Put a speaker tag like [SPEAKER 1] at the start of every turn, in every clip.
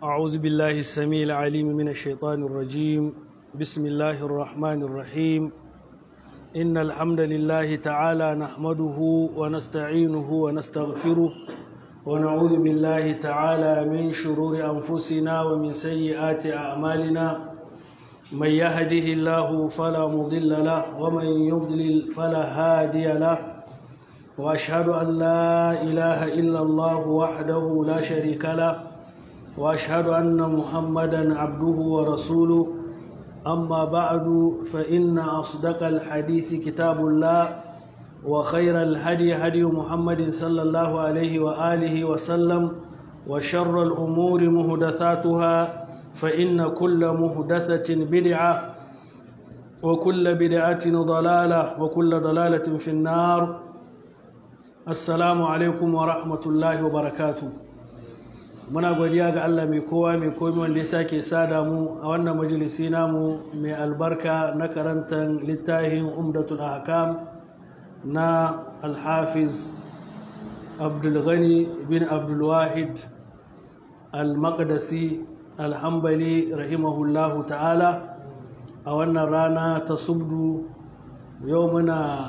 [SPEAKER 1] أعوذ بالله السميع العليم من الشيطان الرجيم بسم الله الرحمن الرحيم إن الحمد لله تعالى نحمده ونستعينه ونستغفره ونعوذ بالله تعالى من شرور أنفسنا ومن سيئات أعمالنا من يهده الله فلا مضل له ومن يضلل فلا هادي له وأشهد أن لا إله إلا الله وحده لا شريك له وأشهد أن محمدا عبده ورسوله أما بعد فإن أصدق الحديث كتاب الله وخير الهدي هدي محمد صلى الله عليه وآله وسلم وشر الأمور مهدثاتها فإن كل مهدثة بدعة وكل بدعة ضلالة وكل ضلالة في النار السلام عليكم ورحمة الله وبركاته muna godiya ga Allah mai kowa mai komi wanda ya sake sada mu a wannan majalisi namu mai albarka na karantar littafin umdatul ahkam na alhafiz abdulghani bin abdulwahid al-maqdisi alhambali rahimahullahu ta'ala a wannan rana ta subdu yau muna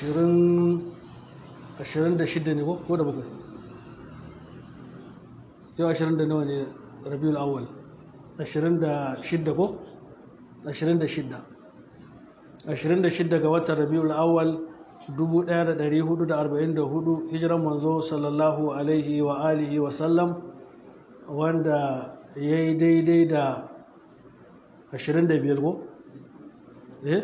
[SPEAKER 1] 26 ne ko da bakwai yau ashirin da nawa ne rabiul awwal ashirin da shidda ko ashirin da shidda ashirin da shidda ga watan rabiul awwal dubu ɗaya da ɗari hudu da arba'in da hudu hijiran manzo sallallahu alaihi wa alihi wa sallam wanda ya yi daidai da ashirin da biyar ko eh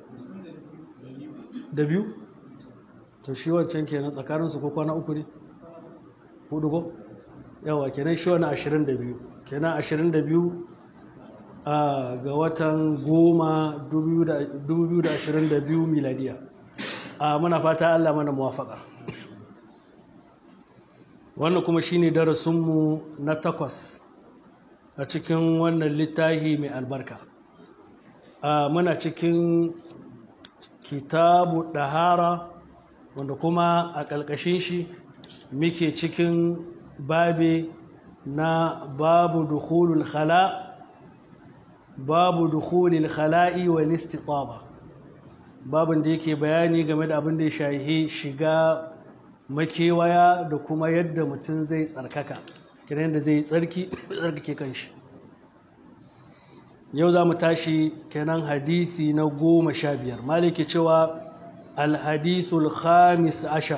[SPEAKER 1] da biyu to shi wancan kenan tsakaninsu ko kwana uku ne hudu ko yawa kenan shi wani ashirin da biyu kenan ashirin da biyu ga watan goma dubu biyu da ashirin da biyu miladiya a muna fata allah mana muwafaka wannan kuma shine darasinmu na takwas a cikin wannan littafi mai albarka muna cikin kitabu ɗahara wanda kuma a ƙalƙashin shi muke cikin babi na babu dukhulul khala babu dukhulul khala'i wal istitaba babin da yake bayani game da abin da ya shahi shiga makewaya da kuma yadda mutum zai tsarkaka kiran da zai tsarki tsarkake kanshi yau za mu tashi kenan hadisi na goma sha biyar maliki cewa alhadisul khamis ashar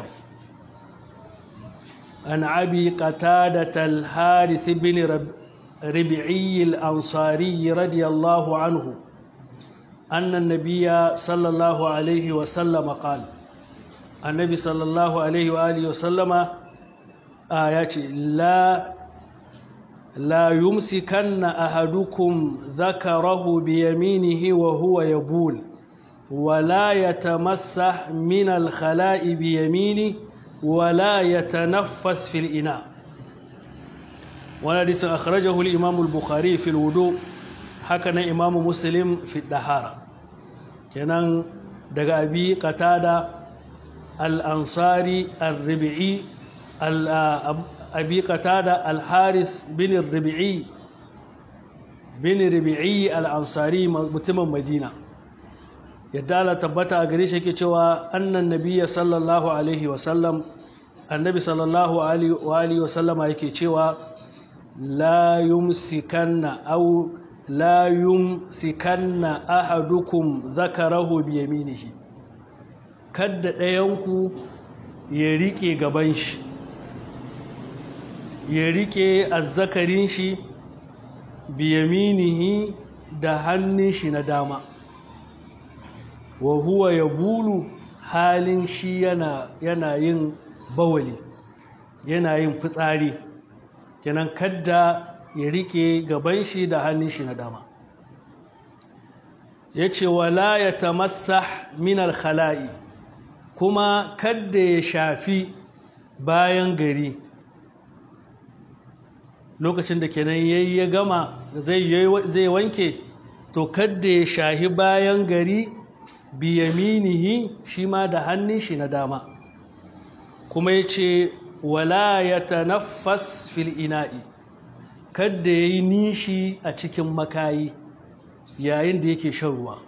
[SPEAKER 1] عن أبي قتادة الحارث بن ربعي الأنصاري رضي الله عنه أن النبي صلى الله عليه وسلم قال النبي صلى الله عليه وآله وسلم آيات لا لا يمسكن أحدكم ذكره بيمينه وهو يبول ولا يتمسح من الخلاء بيمينه ولا يتنفس في الإناء والحديث أخرجه الإمام البخاري في الوضوء حكنا إمام مسلم في الدهارة كان دقى أبي قتادة الأنصاري الربعي أبي قتادة الحارس بن الربعي بن ربعي الأنصاري متم مدينة yadda Allah tabbata a gare shi yake cewa annan nabiyya sallallahu alaihi wasallam annabi sallallahu alaihi wasallama yake cewa la yumsikanna aw la yumsikanna ahadukum zakarahu bi yaminihi kadda ɗayanku ya rike gaban shi ya rike azzakarin shi bi yaminihi da hannun shi na dama wa huwa ya bulu halin shi yana, yana yin bawali yana yin fitsari kenan kadda ya rike gaban shi da hannun shi na dama ya ce wala ya tamassa minar khala'i kuma kadda ya shafi bayan gari lokacin da kenan yayi ya gama zai wanke to kadda ya shahi bayan gari biyaminihi shi ma da hannun shi na dama kuma ya ce wala ya tanaffas fil ina'i kadda ya yi nishi a cikin makayi yayin da yake shan ruwa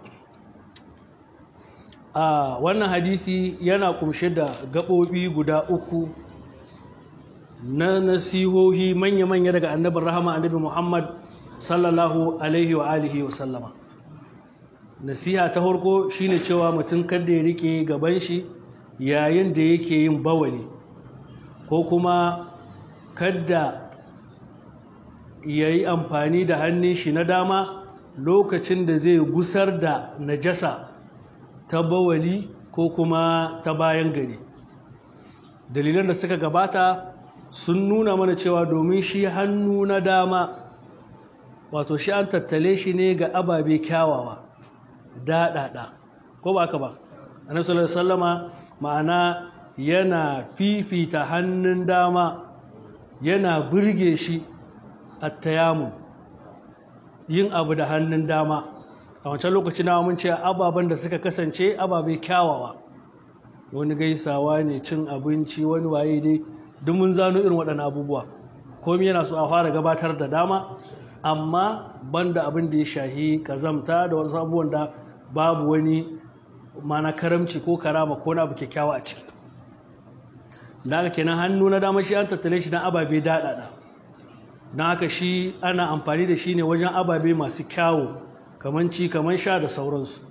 [SPEAKER 1] a wannan hadisi yana kumshe da gaɓoɓi guda uku na nasihohi manya-manya daga annabin rahama annabi muhammad sallallahu alaihi wa alihi wa sallama nasiha ta farko shine cewa mutum kada ya rike gaban shi yayin da yake yin bawali ko kuma kada ya yi amfani da hannun shi na dama lokacin da zai gusar da najasa ta bawali ko kuma ta bayan gari dalilan da suka gabata sun nuna mana cewa domin shi hannu na dama wato shi an tattale shi ne ga ababe kyawawa daɗaɗa ko ba ka ba annabi sallallahu alaihi wasallama ma'ana yana fifita hannun dama yana burge shi attayamu yin abu da hannun dama a wancan lokaci na mun ce ababen da suka kasance ababe kyawawa wani gaisawa ne cin abinci wani waye dai duk mun zano irin waɗannan abubuwa komai yana so a fara gabatar da dama amma banda abin da ya shahi kazamta da wasu abubuwan da babu wani mana karamci ko karama ko na abu kyakkyawa a ciki da haka kenan hannu na dama shi an tattale shi don ababe daɗaɗa don haka shi ana amfani da shi ne wajen ababe masu kyawu kamar ci kamar sha da sauransu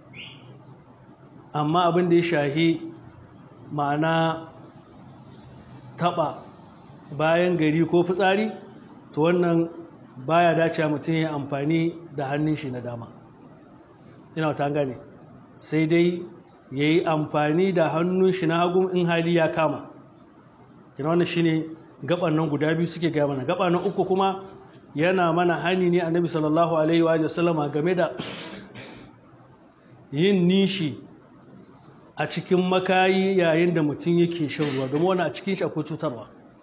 [SPEAKER 1] amma abin da ya shahi ma'ana taɓa bayan gari ko fitsari to wannan baya dace mutum ya amfani da hannun shi na dama ina ta gane sai dai ya yi amfani da hannun shi na hagun in hali ya kama kina wannan shine gaban nan guda biyu suke gaya mana gaba na uku kuma yana mana hani ne annabi sallallahu alaihi wa sallama game da yin nishi a cikin makayi yayin da mutum yake shan ruwa domin wani a cikin shi akwai cutarwa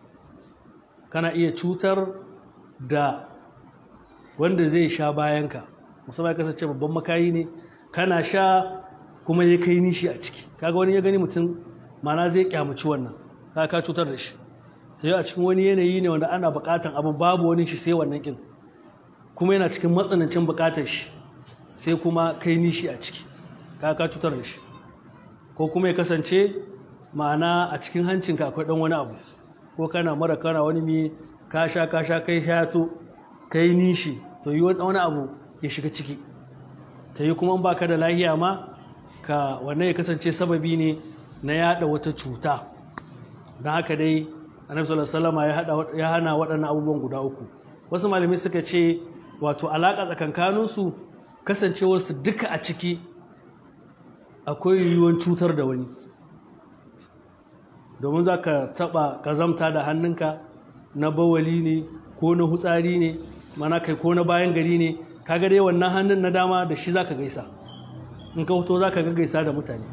[SPEAKER 1] kana iya cutar da wanda zai sha bayanka musamman ya kasance babban makayi ne kana sha kuma ya kai nishi a ciki kaga wani ya gani mutum mana zai kyamaci wannan ka ka cutar da shi sai a cikin wani yanayi ne wanda ana bukatan abin babu wani shi sai wannan kin kuma yana cikin matsanancin bukatar shi sai kuma kai nishi a ciki ka ka cutar da shi ko kuma ya kasance ma'ana a cikin hancinka akwai dan wani abu ko kana mara kana wani mai ka sha ka sha kai shato kai nishi to yi wani abu ya shiga ciki ta yi kuma ba ka da lahiya ma ka wannan ya kasance sababi ne na yada wata cuta don haka dai annabi sallallahu alaihi ya hana waɗannan abubuwan guda uku wasu malamai suka ce wato alaƙa tsakankaninsu kasancewarsu duka a ciki akwai yiwuwar cutar da wani domin za ka taɓa ƙazamta da hannunka na bawali ne ko na hutsari ne mana kai ko na bayan gari ne kaga dai wannan hannun na dama da shi za ka gaisa in ka fito za ka gaisa da mutane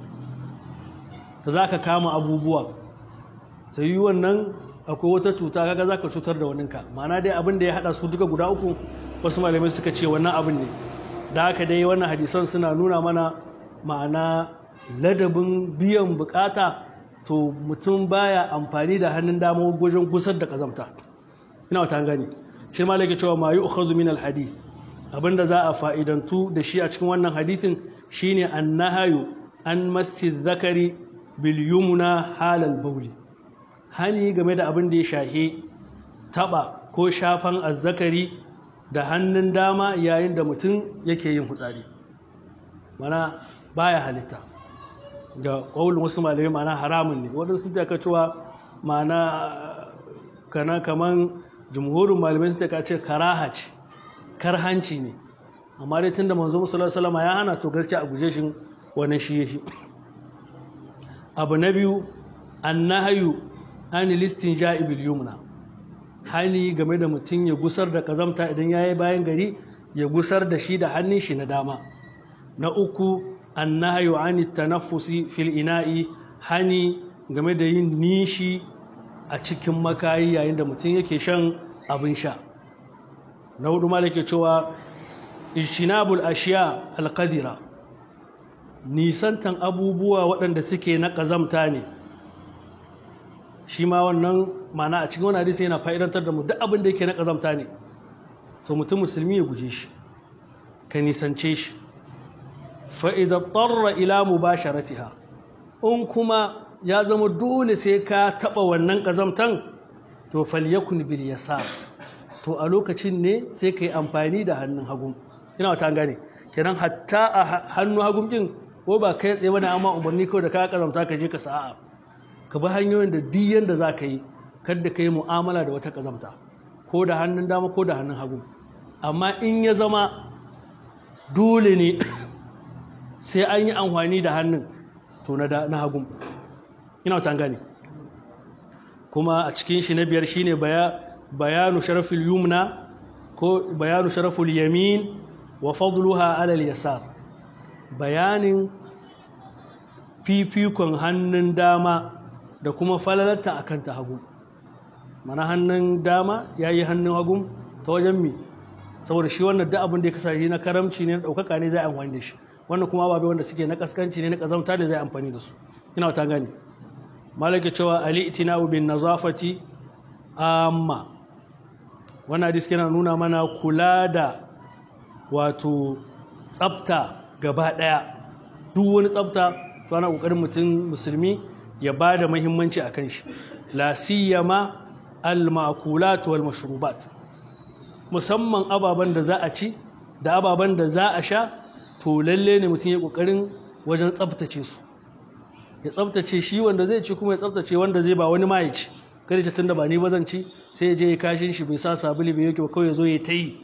[SPEAKER 1] ta za ka kama abubuwa ta yi wannan akwai wata cuta kaga za ka cutar da waninka mana dai abin da ya haɗa su duka guda uku wasu malamai suka ce wannan abin ne da haka dai wannan hadisan suna nuna mana ma'ana ladabin biyan bukata to mutum baya amfani da hannun dama wajen gusar da kazamta ina wata gani shi ma lake cewa ma yi ukhadhu min alhadith abinda za a fa'idantu da shi a cikin wannan hadithin shine annahayu an masjid zakari bil yumna halal bauli hani game da abin da ya shahe taba ko shafan azzakari da hannun dama yayin da mutum yake yin hutsari mana baya halitta ga ƙaunin wasu malamai mana haramun ne waɗansu sun taka cewa mana kana kaman jumhurin malamai sun taka ce karaha ce karhanci ne amma dai tunda manzo musallar salama ya hana to gaskiya a guje shi wani shi ya shi abu na biyu annahayu an listin ja'ibil yumna hani game da mutum ya gusar da kazamta idan ya yi bayan gari ya gusar da shi da hannun shi na dama na uku annahayu an tanaffusi fil ina'i hani game da yin nishi a cikin makayi yayin da mutum yake shan abin sha na hudu ma ke cewa ishinabul ashiya alqadira nisantan abubuwa waɗanda suke na ƙazamta ne shi ma wannan mana a cikin wani hadisi yana fa'idantar da mu duk abin da yake na ƙazamta ne to mutum musulmi ya guje shi ka nisance shi fa'iza tsarra ila mu ba sharatiha in kuma ya zama dole sai ka taɓa wannan ƙazamtan to falyakun bil yasa to a lokacin ne sai ka yi amfani da hannun hagun ina wata gane kenan hatta a hannun hagun ɗin ko ba kai tsaye wani amma umarni kawai da ka ƙazamta ka je ka sa'a ka bi hanyoyin da diyan da za ka yi kadda ka yi mu'amala da wata ƙazamta ko da hannun dama ko da hannun hagu amma in ya zama dole ne sai an yi amfani da hannun to na hagu ina wata gane kuma a cikin shi na biyar shine bayanu sharafil yumna ko bayanu sharaful yamin wa fadluha alal yasar bayanin fifikon hannun dama da kuma falalarta akan ta hagu mana hannun dama ya yi hannun hagun ta wajen mi saboda shi wannan da abin da ya kasance na karamci ne na ɗaukaka ne zai amfani da shi wannan kuma ababe wanda suke na kaskanci ne na ƙazamta ne zai amfani da su ina wata gani malaka cewa ali itina'u bin nazafati amma wannan hadis yana nuna mana kula da wato tsafta gaba ɗaya duk wani tsafta to ana ƙoƙarin mutum musulmi ya ba da muhimmanci a kan shi la siyama al-ma'kulat wal mashrubat musamman ababen da za a ci da ababen da za a sha to lalle ne mutum ya kokarin wajen tsaftace su ya tsaftace shi wanda zai ci kuma ya tsaftace wanda zai ba wani ma ya ci kada ta tunda ba ni ba zan ci sai ya je ya kashin shi bai sa sabuli bai yake ba kawai ya zo ya ta yi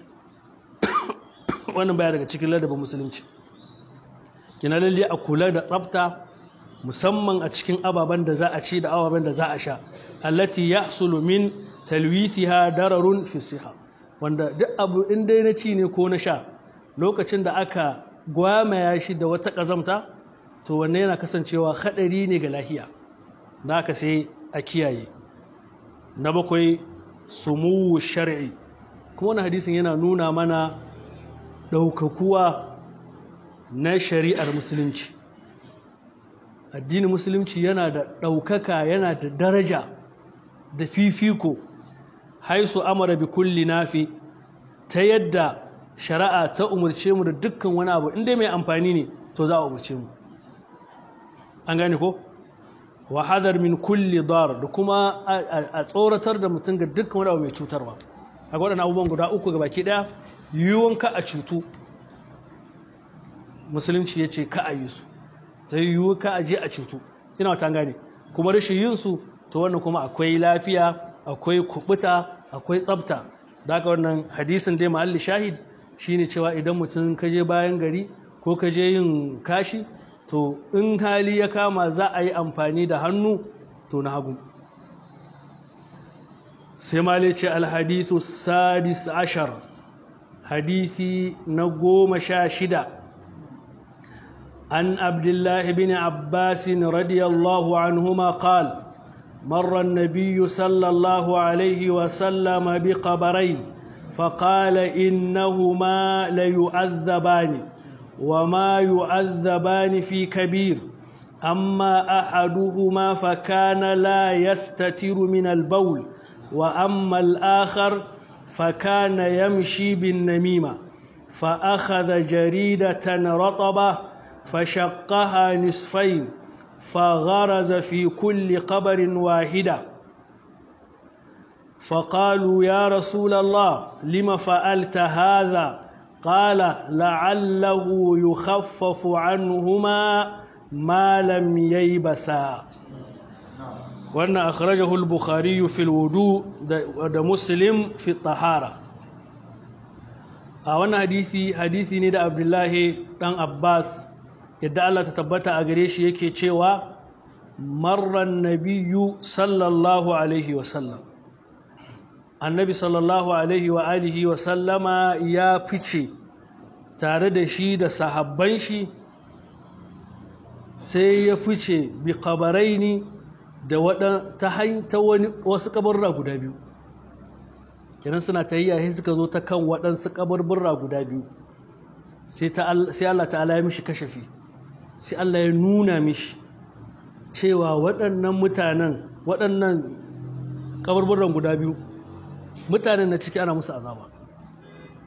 [SPEAKER 1] wannan baya daga cikin ladabin musulunci kina lalle a kula da tsafta musamman a cikin ababen da za a ci da ababen da za a sha allati yahsulu min talwithiha dararun fi siha wanda duk abu in dai na ci ne ko na sha lokacin da aka gwamaya shi da wata kazamta to wannan yana kasancewa hadari ne ga lahiya da aka sai a kiyaye na bakwai sumu shar'i kuma wannan hadisin yana nuna mana ɗaukakuwa na shari'ar musulunci addinin musulunci yana da ɗaukaka yana da daraja da fifiko haisu amara bi kulli nafi ta yadda shari'a ta umarce mu da dukkan wani abu inda mai amfani ne to za a umarce mu an gane ko wa hadar min kulli dar da kuma a tsoratar da mutum ga dukkan wani abu mai cutarwa a waɗannan abubuwan guda uku ga baki ɗaya yiwuwan ka a cutu musulunci ya ce ka a yi su ta yiwu ka a je a cutu ina wata gane kuma rashin yin su to wannan kuma akwai lafiya akwai kubuta akwai tsafta da haka wannan hadisin dai ma'alli shahid shine cewa idan mutum ka je bayan gari ko ka je yin kashi to in hali ya kama za a yi amfani da hannu to na hagu sai male ce alhadisu sadis ashar hadisi na goma sha shida عن عبد الله بن عباس رضي الله عنهما قال مر النبي صلى الله عليه وسلم بقبرين فقال إنهما ليعذبان وما يعذبان في كبير أما أحدهما فكان لا يستتر من البول وأما الآخر فكان يمشي بالنميمة فأخذ جريدة رطبة فشقها نصفين فغرز في كل قبر واحدة فقالوا يا رسول الله لم فعلت هذا قال لعله يخفف عنهما ما لم ييبسا وأن أخرجه البخاري في الوضوء ده مسلم في الطهارة a wannan hadisi hadisi ne da abdullahi dan abbas yadda Allah ta tabbata a gare shi yake cewa marran nabiyyu sallallahu alaihi wasallam annabi sallallahu alaihi wa alihi wa sallama ya fice tare da shi da sahabban shi sai ya fice bi kabaraini da ta ta wani wasu kabarra guda biyu kenan suna ta yi suka zo ta kan waɗansu kabarburra guda biyu sai Allah ta'ala ya mishi kashafi sai Allah ya nuna mishi cewa waɗannan mutanen waɗannan kabarburran guda biyu mutanen na ciki ana musu azaba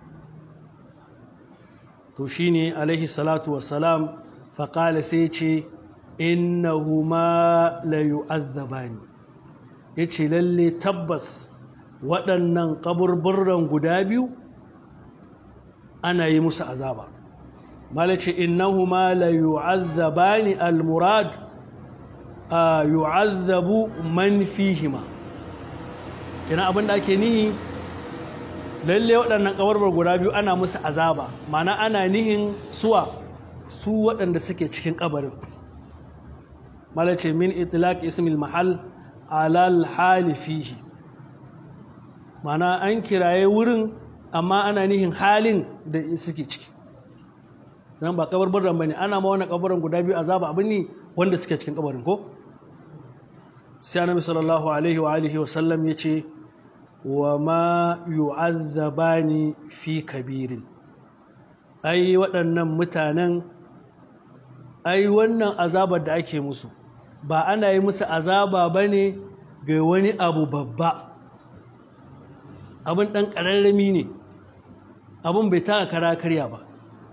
[SPEAKER 1] to shine alaihi salatu wassalam faƙala sai ce innahuma la yu'azzabani yace lalle tabbas waɗannan kaburburran guda biyu ana yi musu azaba malace innahuma la yu'azzabani almurad yu'azzabu man fihima kina abin da ake nihi lalle waɗannan kaburbar guda biyu ana musu azaba mana ana nihin suwa su waɗanda suke cikin kabarin malace min itlaq ismil mahal alal hali fihi mana an kiraye wurin amma ana nihin halin da suke ciki nan ba kabarbaran bane ana ma wannan kabarin guda biyu azaba abin ne wanda suke cikin kabarin ko sai annabi sallallahu alaihi wa alihi wa sallam yace wa ma yu'azzabani fi kabirin ai waɗannan mutanen ai wannan azabar da ake musu ba ana yi musu azaba bane ga wani abu babba abin ɗan ƙararrami ne abin bai taka kara karya ba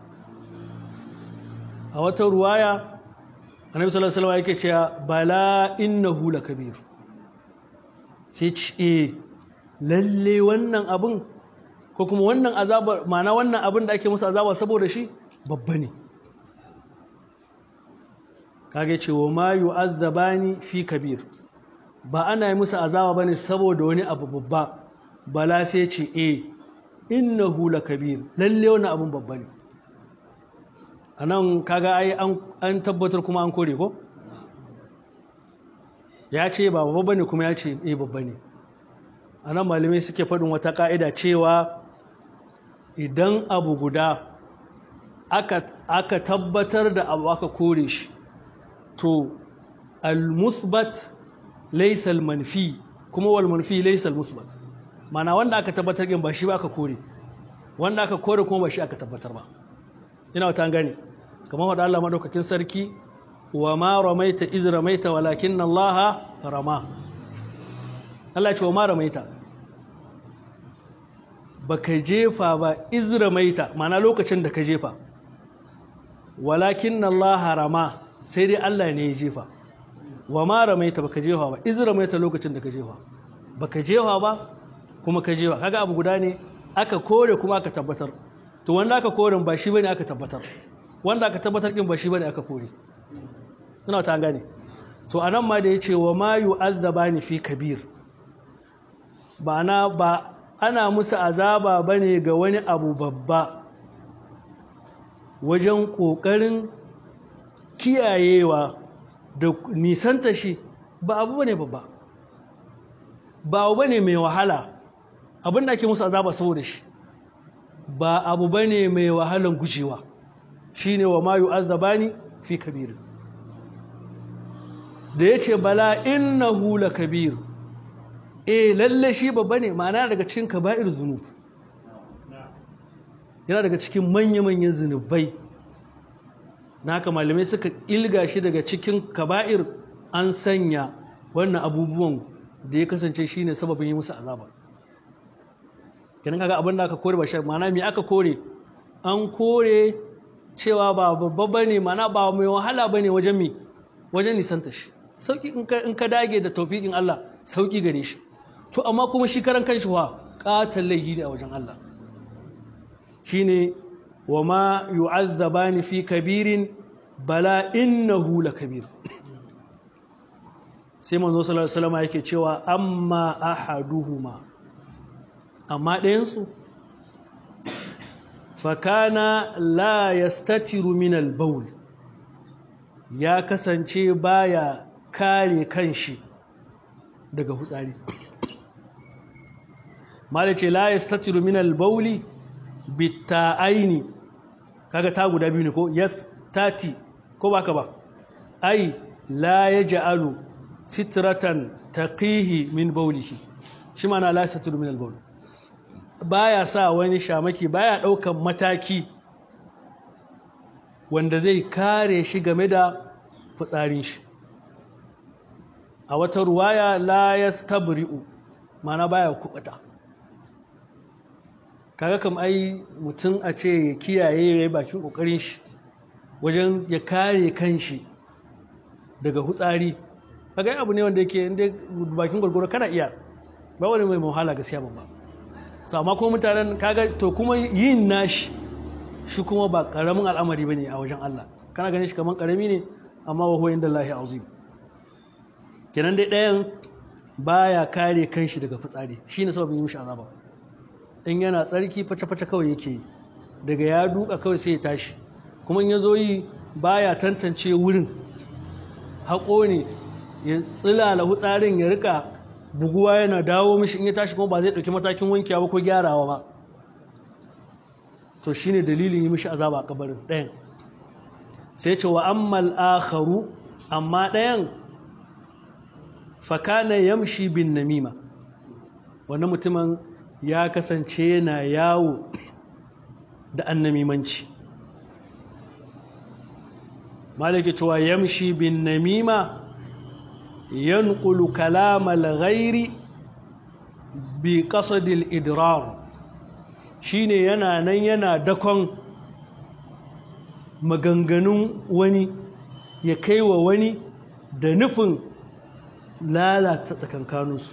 [SPEAKER 1] a wata ruwaya annabi sallallahu alaihi wasallam yake cewa bala innahu lakabir sai ce lalle wannan abin ko kuma wannan azaba ma'ana wannan abin da ake musu azaba saboda shi babba ne kage cewa ma yu'azzabani fi kabir ba ana yi musu azaba bane saboda wani abu babba bala sai ce e innahu lakabir lalle wani abun babba ne anan kaga ai an tabbatar kuma an kore ko ya ce ba babba bane kuma ya ce eh babba ne anan malamai suke faɗin wata ka'ida cewa idan abu guda aka aka tabbatar da abu aka kore shi to al-muthbat laysa al-manfi kuma wal manfi laysa al-muthbat mana wanda aka tabbatar din ba shi ba aka kore wanda aka kore kuma ba shi aka tabbatar ba ina wata gani kamar wadda Allah madaukakin sarki wa ma ramaita iz ramaita walakin Allah rama Allah ce wa ma ramaita baka jefa ba iz ramaita mana lokacin da ka jefa walakin Allah rama sai dai Allah ne ya jefa wa ma ramaita baka jefa ba iz ramaita lokacin da ka jefa baka jefa ba kuma ka jefa kaga abu guda ne aka kore kuma aka tabbatar to wanda aka kore ba shi bane aka tabbatar wanda aka tabbatar din ba shi bane aka kore ina ta gane to anan ma da yace wa ma yu'azzabani fi kabir ba na ba ana musu azaba bane ga wani abu babba wajen kokarin kiyayewa da nisanta shi ba abu bane babba ba abu bane mai wahala abin da ake musu azaba saboda shi ba abu bane mai wahalan gujewa shine wa ma yu'azzabani fi kabir da yace bala innahu lakabir eh lalle shi babba ne ma'ana daga cikin kaba'ir zunub yana daga cikin manya-manyan zunubai naka malamai suka ilga shi daga cikin kaba'ir an sanya wannan abubuwan da ya kasance shine sababin yi musu azaba kenan kaga abin da aka kore ba shi ma'ana me aka kore an kore cewa ba babba bane ma'ana ba mai wahala bane wajen mi wajen nisanta shi sauki in ka in ka dage da tawfiqin Allah sauki gare shi to amma kuma shi karan kanshi wa qatal laihi ne a wajen Allah shine wa ma yu'azzabani fi kabirin bala innahu lakabir sai manzo sallallahu alaihi wasallam yake cewa amma ahaduhuma amma ɗayansu fakana la yastatiru min al-bawl ya kasance baya kare kanshi daga hutsari mala ce la yastatiru min al-bawli bitta'aini kaga ta guda biyu ne ko yes tati ko baka ba ai la yaj'alu sitratan taqihi min bawlihi shi mana la yastatiru min al-bawl baya sa wani shamaki baya daukan mataki wanda zai kare shi game da fitsarin shi a wata ruwaya la yastabri'u mana baya kubuta kaga kam ai mutum a ce ya kiyaye ya yi bakin kokarin shi wajen ya kare kanshi daga hutsari kaga abu ne wanda yake inda bakin gwargwaro kana iya ba wani mai muhala gaskiya ba to amma ko mutanen kaga to kuma yin nashi shi kuma ba karamin al'amari bane a wajen Allah kana ganin shi kaman karami ne amma wa huwa inda Allahi azim kenan dai ɗayan baya kare kanshi daga fitsari shine sababin yi mishi azaba in yana tsarki face-face kawai yake yi daga ya duka kawai sai ya tashi kuma in ya zo yi baya tantance wurin haƙo ne ya tsilala hutsarin ya rika buguwa yana dawo mishi in ya tashi kuma ba zai ɗauki matakin wankewa ba ko gyarawa ba to shine dalilin yi mishi azaba a kabarin ɗayan sai ce wa ammal akharu amma ɗayan fakana yamshi bin namima wannan mutumin ya kasance yana yawo da annamimanci malaki cewa yamshi bin namima yanqulu kalamal ghairi bi qasadil idrar shine yana nan yana dakon maganganun wani ya kai wa wani da nufin lalata tsakankaninsu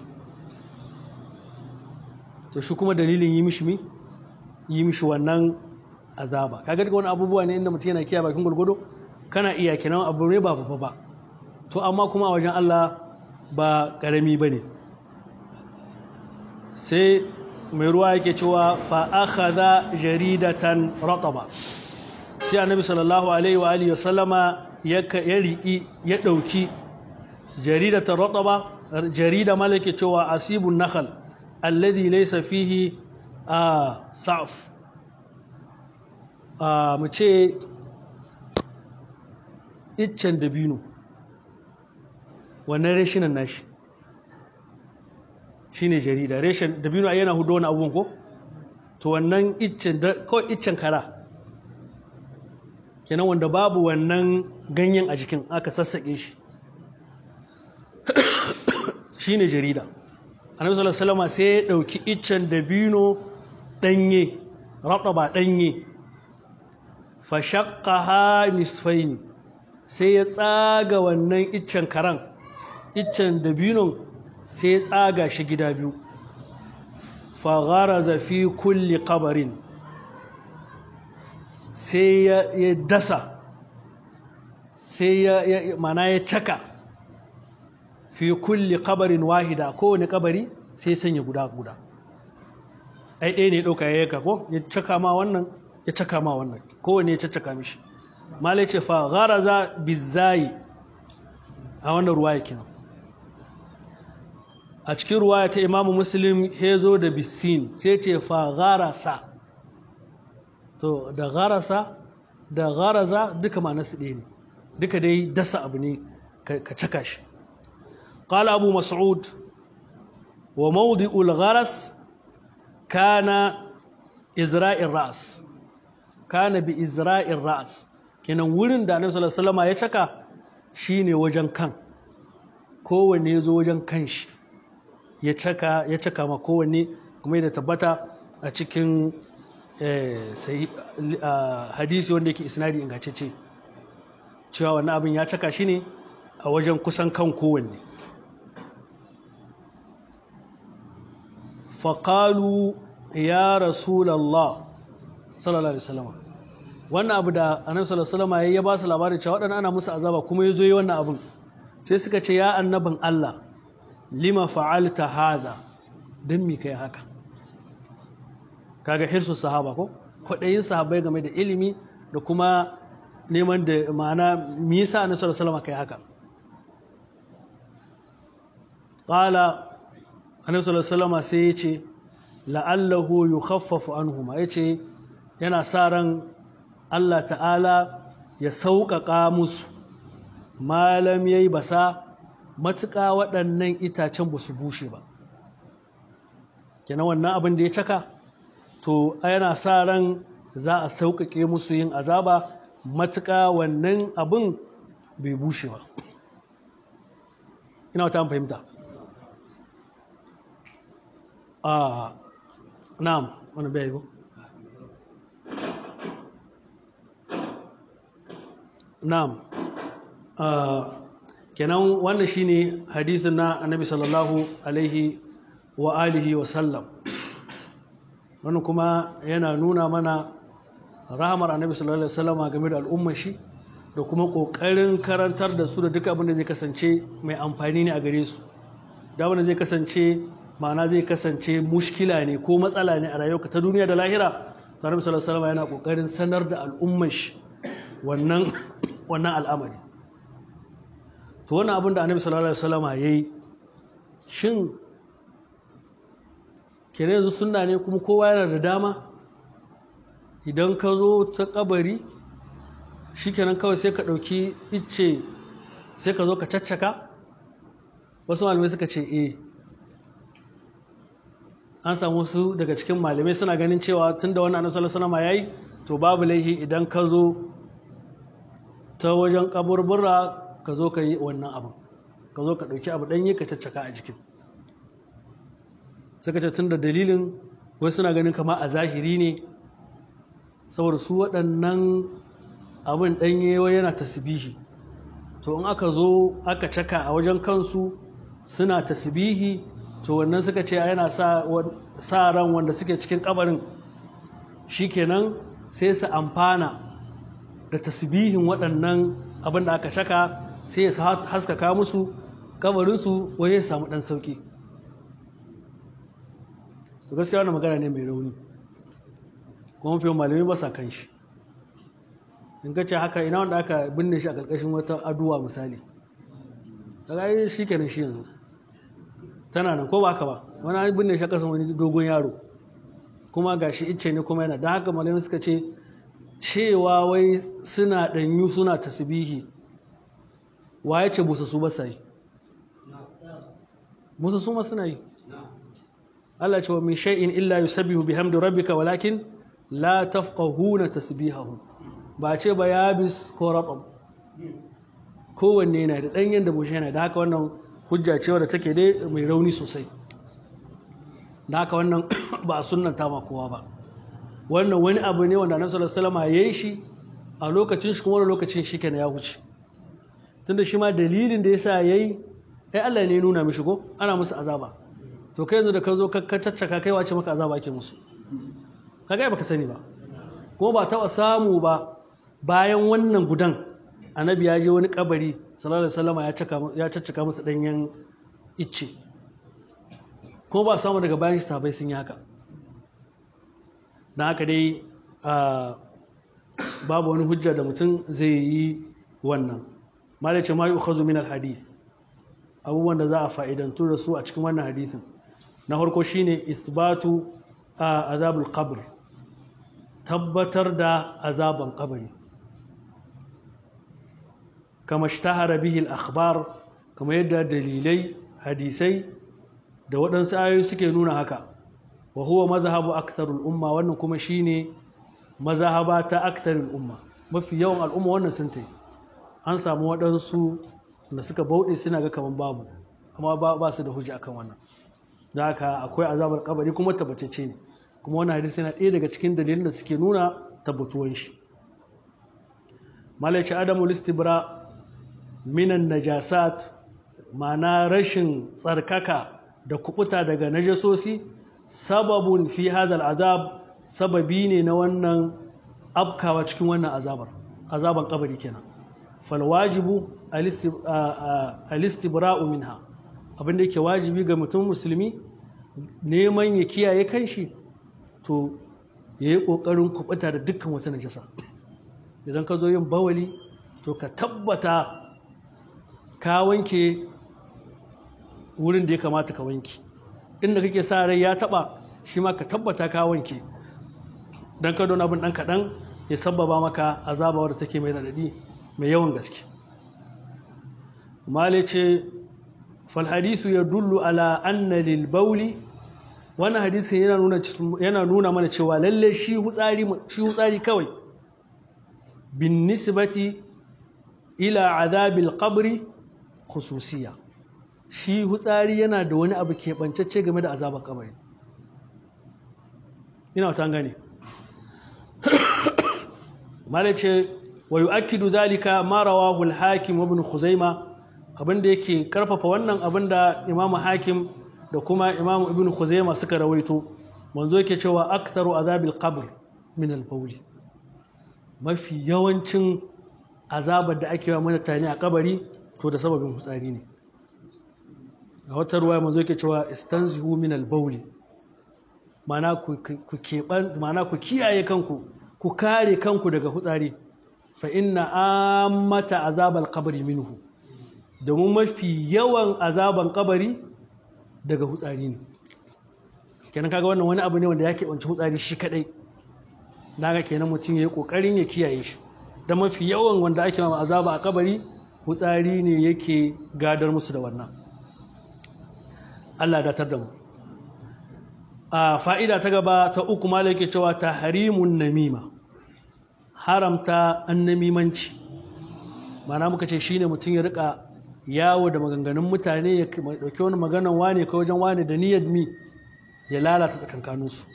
[SPEAKER 1] to shi kuma dalilin yi mishi mi yi mishi wannan azaba kaga daga wani abubuwa ne inda mutum yana kiyaye bakin gurgudu kana iya kinan abu ne ba babba ba to amma kuma a wajen Allah ba karami bane sai mai ruwa yake cewa fa akhadha jaridatan rataba sai annabi sallallahu alaihi wa alihi wasallama ya riki ya dauki jaridatan rataba jarida malake cewa asibun nakhl alladhi laysa fihi a sa'f a mu ce iccen dabino wannan reshinan nashi shine jarida reshen dabino yana hudo wani abubuwan ko to wannan iccen kawai iccen kara kenan wanda babu wannan ganyen a jikin aka sassaƙe shi shine jarida annabi sallallahu alaihi wasallam sai ya dauki iccen dabino danye rataba danye fa shaqqaha nisfaini sai ya tsaga wannan iccen karan iccen dabinon sai ya tsaga shi gida biyu fa gharaza fi kulli qabrin sai ya dasa sai ya mana ya caka fi kulli kabarin wahida kowane kabari sai sanya guda guda ai ɗaya ne ɗauka ya yaka ko ya caka ma wannan ya caka ma wannan kowane ya caka mishi malai ce fa gharaza bizayi a wannan ruwaya kenan a cikin ruwaya ta imamu muslim ya zo da bisin sai ce fa gharasa to da gharasa da gharaza duka ma nasu ɗaya ne duka dai dasa abu ne ka caka shi قال أبو مسعود وموضع الغرس كان إزراء الرأس كان بإزراء الرأس kenan wurin da annabi sallallahu alaihi wasallam ya caka shine wajen kan kowanne ya zo wajen kan shi ya caka ya caka ma kowanne kuma da tabbata a cikin hadisi wanda yake isnadi ingantacce cewa wannan abin ya caka shi ne a wajen kusan kan kowanne faƙalu ya rasulallah sallallahu alaihi wasallam wannan abu da annabi sallallahu alaihi wasallam ya ba su labarin cewa waɗannan ana musu azaba kuma ya zo yi wannan abin sai suka ce ya annabin Allah lima fa'alta hadha dan me kai haka kaga hirsu sahaba ko kwaɗayin sahabbai game da ilimi da kuma neman da ma'ana me yasa annabi sallallahu alaihi wasallam kai haka qala annabi sallallahu alaihi wasallam sai ya ce la'allahu yukhaffafu anhuma yace yana sa ran Allah ta'ala ya sauƙaƙa musu malam yayi basa matuƙa waɗannan itacen ba su bushe ba kenan wannan abin da ya caka to yana sa ran za a sauƙaƙe musu yin azaba matuƙa wannan abin bai bushe ba ina wata fahimta a na'am wani bai ko na'am kenan wannan shine hadisin na annabi sallallahu alaihi wa alihi wa sallam wannan kuma yana nuna mana rahamar annabi sallallahu alaihi wasallama game da al'ummar shi da kuma kokarin karantar da su da duka abin da zai kasance mai amfani ne a gare su da wanda zai kasance ma'ana zai kasance mushkila ne ko matsala ne a rayuwarka ta duniya da lahira annabi sallallahu alaihi wasallama yana kokarin sanar da al'ummar shi wannan wannan al'amari to wannan abin da annabi sallallahu alaihi wasallama yayi shin kenan yanzu sunna ne kuma kowa yana da dama idan ka zo ta kabari shikenan kawai sai ka ɗauki icce sai ka zo ka caccaka wasu malamai suka ce eh an samu wasu daga cikin malamai suna ganin cewa tun da wannan annabi sallallahu alaihi wasallam yayi to babu laihi idan ka zo ta wajen kaburbura ka zo ka yi wannan abu ka zo ka ɗauki abu ɗanye ka caccaka a jikin suka ce tun da dalilin wasu suna ganin kama a zahiri ne saboda su waɗannan abin ɗanye yana tasbihi to in aka zo aka caka a wajen kansu suna tasbihi to wannan suka ce yana sa ran wanda suke cikin kabarin shikenan sai su amfana da tasbihin waɗannan abin da aka caka sai ya haskaka musu kabarinsu wai ya samu ɗan sauki to gaskiya wannan magana ne mai rauni kuma fiye malamai ba sa kan shi in ka ce haka ina wanda aka binne shi a ƙarƙashin wata aduwa misali daga yi shi kenan shi yanzu tana nan ko ba ka ba wani an binne shi a ƙasan wani dogon yaro kuma ga shi icce ne kuma yana don haka malamai suka ce cewa wai suna ɗanyu suna tasbihi wa ya ce busa su ba sa yi busa su ma suna yi Allah ce wa min shay'in illa yusabbihu bihamdi rabbika walakin la tafqahuna tasbihahu ba ce ba yabis ko ratab kowanne yana da ɗanyen da bushe yana da haka wannan hujja ce wadda take dai mai rauni sosai da haka wannan ba a sunnanta ma kowa ba wannan wani abu ne wanda annabi sallallahu alaihi wasallam yayi shi a lokacin shi kuma wani lokacin shi kenan ya wuce tunda shi ma dalilin da yasa yayi ai Allah ne ya nuna mishi ko ana musu azaba to kai yanzu da ka zo ka caccaka kai wace maka azaba ake musu kaga baka sani ba kuma ba taɓa samu ba bayan wannan gudan annabi ya je wani kabari sallallahu alaihi wasallam ya caccaka musu danyen icce ko ba samu daga bayan shi sabai sun yi haka don haka dai babu wani hujja da mutum zai yi wannan malace ma yi ukhazu min alhadith abubuwan da za a fa'idantu da su a cikin wannan hadisin na farko shine isbatu a azabul qabr tabbatar da azaban kabari kama shtahara bihi al-akhbar kama yadda dalilai hadisai da waɗansu ayoyi suke nuna haka wa huwa mazhabu aktharul umma wannan kuma shine mazhaba ta aktharul umma mafi yawan al'umma wannan sun tai an samu waɗansu da suka bauɗe suna ga kaman babu amma ba su da hujja akan wannan da haka akwai azabar kabari kuma tabbatacce ne kuma wannan hadisi yana ɗaya daga cikin dalilin da suke nuna tabbatuwan shi malaci adamu listibra minan najasat ma'ana rashin tsarkaka da kubuta daga najasosi sababun fi hadal azab sababi ne na wannan afkawa cikin wannan azabar azaban kabari kenan fal wajibu alistibra'u minha abinda yake wajibi ga mutum musulmi neman ya kiyaye kanshi to ya yi ƙoƙarin kubuta da dukkan wata najasa idan ka zo yin bawali to ka tabbata ka wanke wurin da ya kamata ka wanke inda kake sa rai ya taba shi ma ka tabbata ka wanke don ka don abin ɗan kaɗan ya sababa maka azaba wadda take mai raɗaɗi mai yawan gaske male ce falhadisu ya dullu ala anna lil bauli wannan hadisin yana nuna yana nuna mana cewa lalle shi hutsari shi hutsari kawai bin nisbati ila azabil qabri khususiyya shi hutsari yana da wani abu keɓancacce game da azabar kabari ina wata gane malace wa yu'akkidu zalika ma rawahu al-hakim ibn khuzaima abinda yake karfafa wannan abinda imam hakim da kuma imam ibn khuzaima suka rawaito manzo yake cewa aktharu azabil qabr min al-bawl mafi yawancin azabar da ake wa mutane a kabari to da sababin hutsari ne a wata ruwa manzo yake cewa istanzihu min al-bawl mana ku keɓan mana ku kiyaye kanku ku kare kanku daga hutsari fa inna ammata azabal qabri minhu domin mafi yawan azaban kabari daga hutsari ne kenan kaga wannan wani abu ne wanda ya keɓanci hutsari shi kadai naga kenan mutum ya yi ƙoƙarin ya kiyaye shi da mafi yawan wanda ake ma azaba a kabari hutsari ne yake gadar musu da wannan Allah datar da mu a fa'ida ta gaba ta uku ma yake cewa tahrimun namima haramta annamimanci mana muka ce shine mutum ya rika yawo da maganganun mutane ya dauki wani maganan wane ko wajen wane da niyyar mi ya lalata tsakankaninsu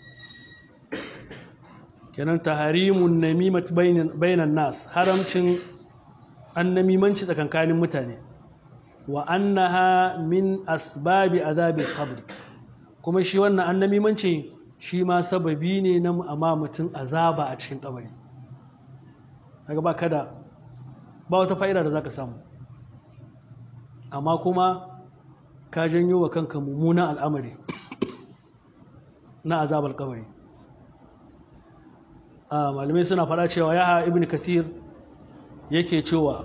[SPEAKER 1] kenan taharimun namimat bainan nas haramcin annamimanci tsakankanin mutane wa annaha min asbabi azabil qabr kuma shi wannan annamimanci shi ma sababi ne na amma mutum azaba a cikin kabari kaga ba kada ba wata fa'ida da zaka samu amma kuma ka janyo wa kanka mummunan al'amari na azabar kabari malamai suna fara cewa ya ibn kathir yake cewa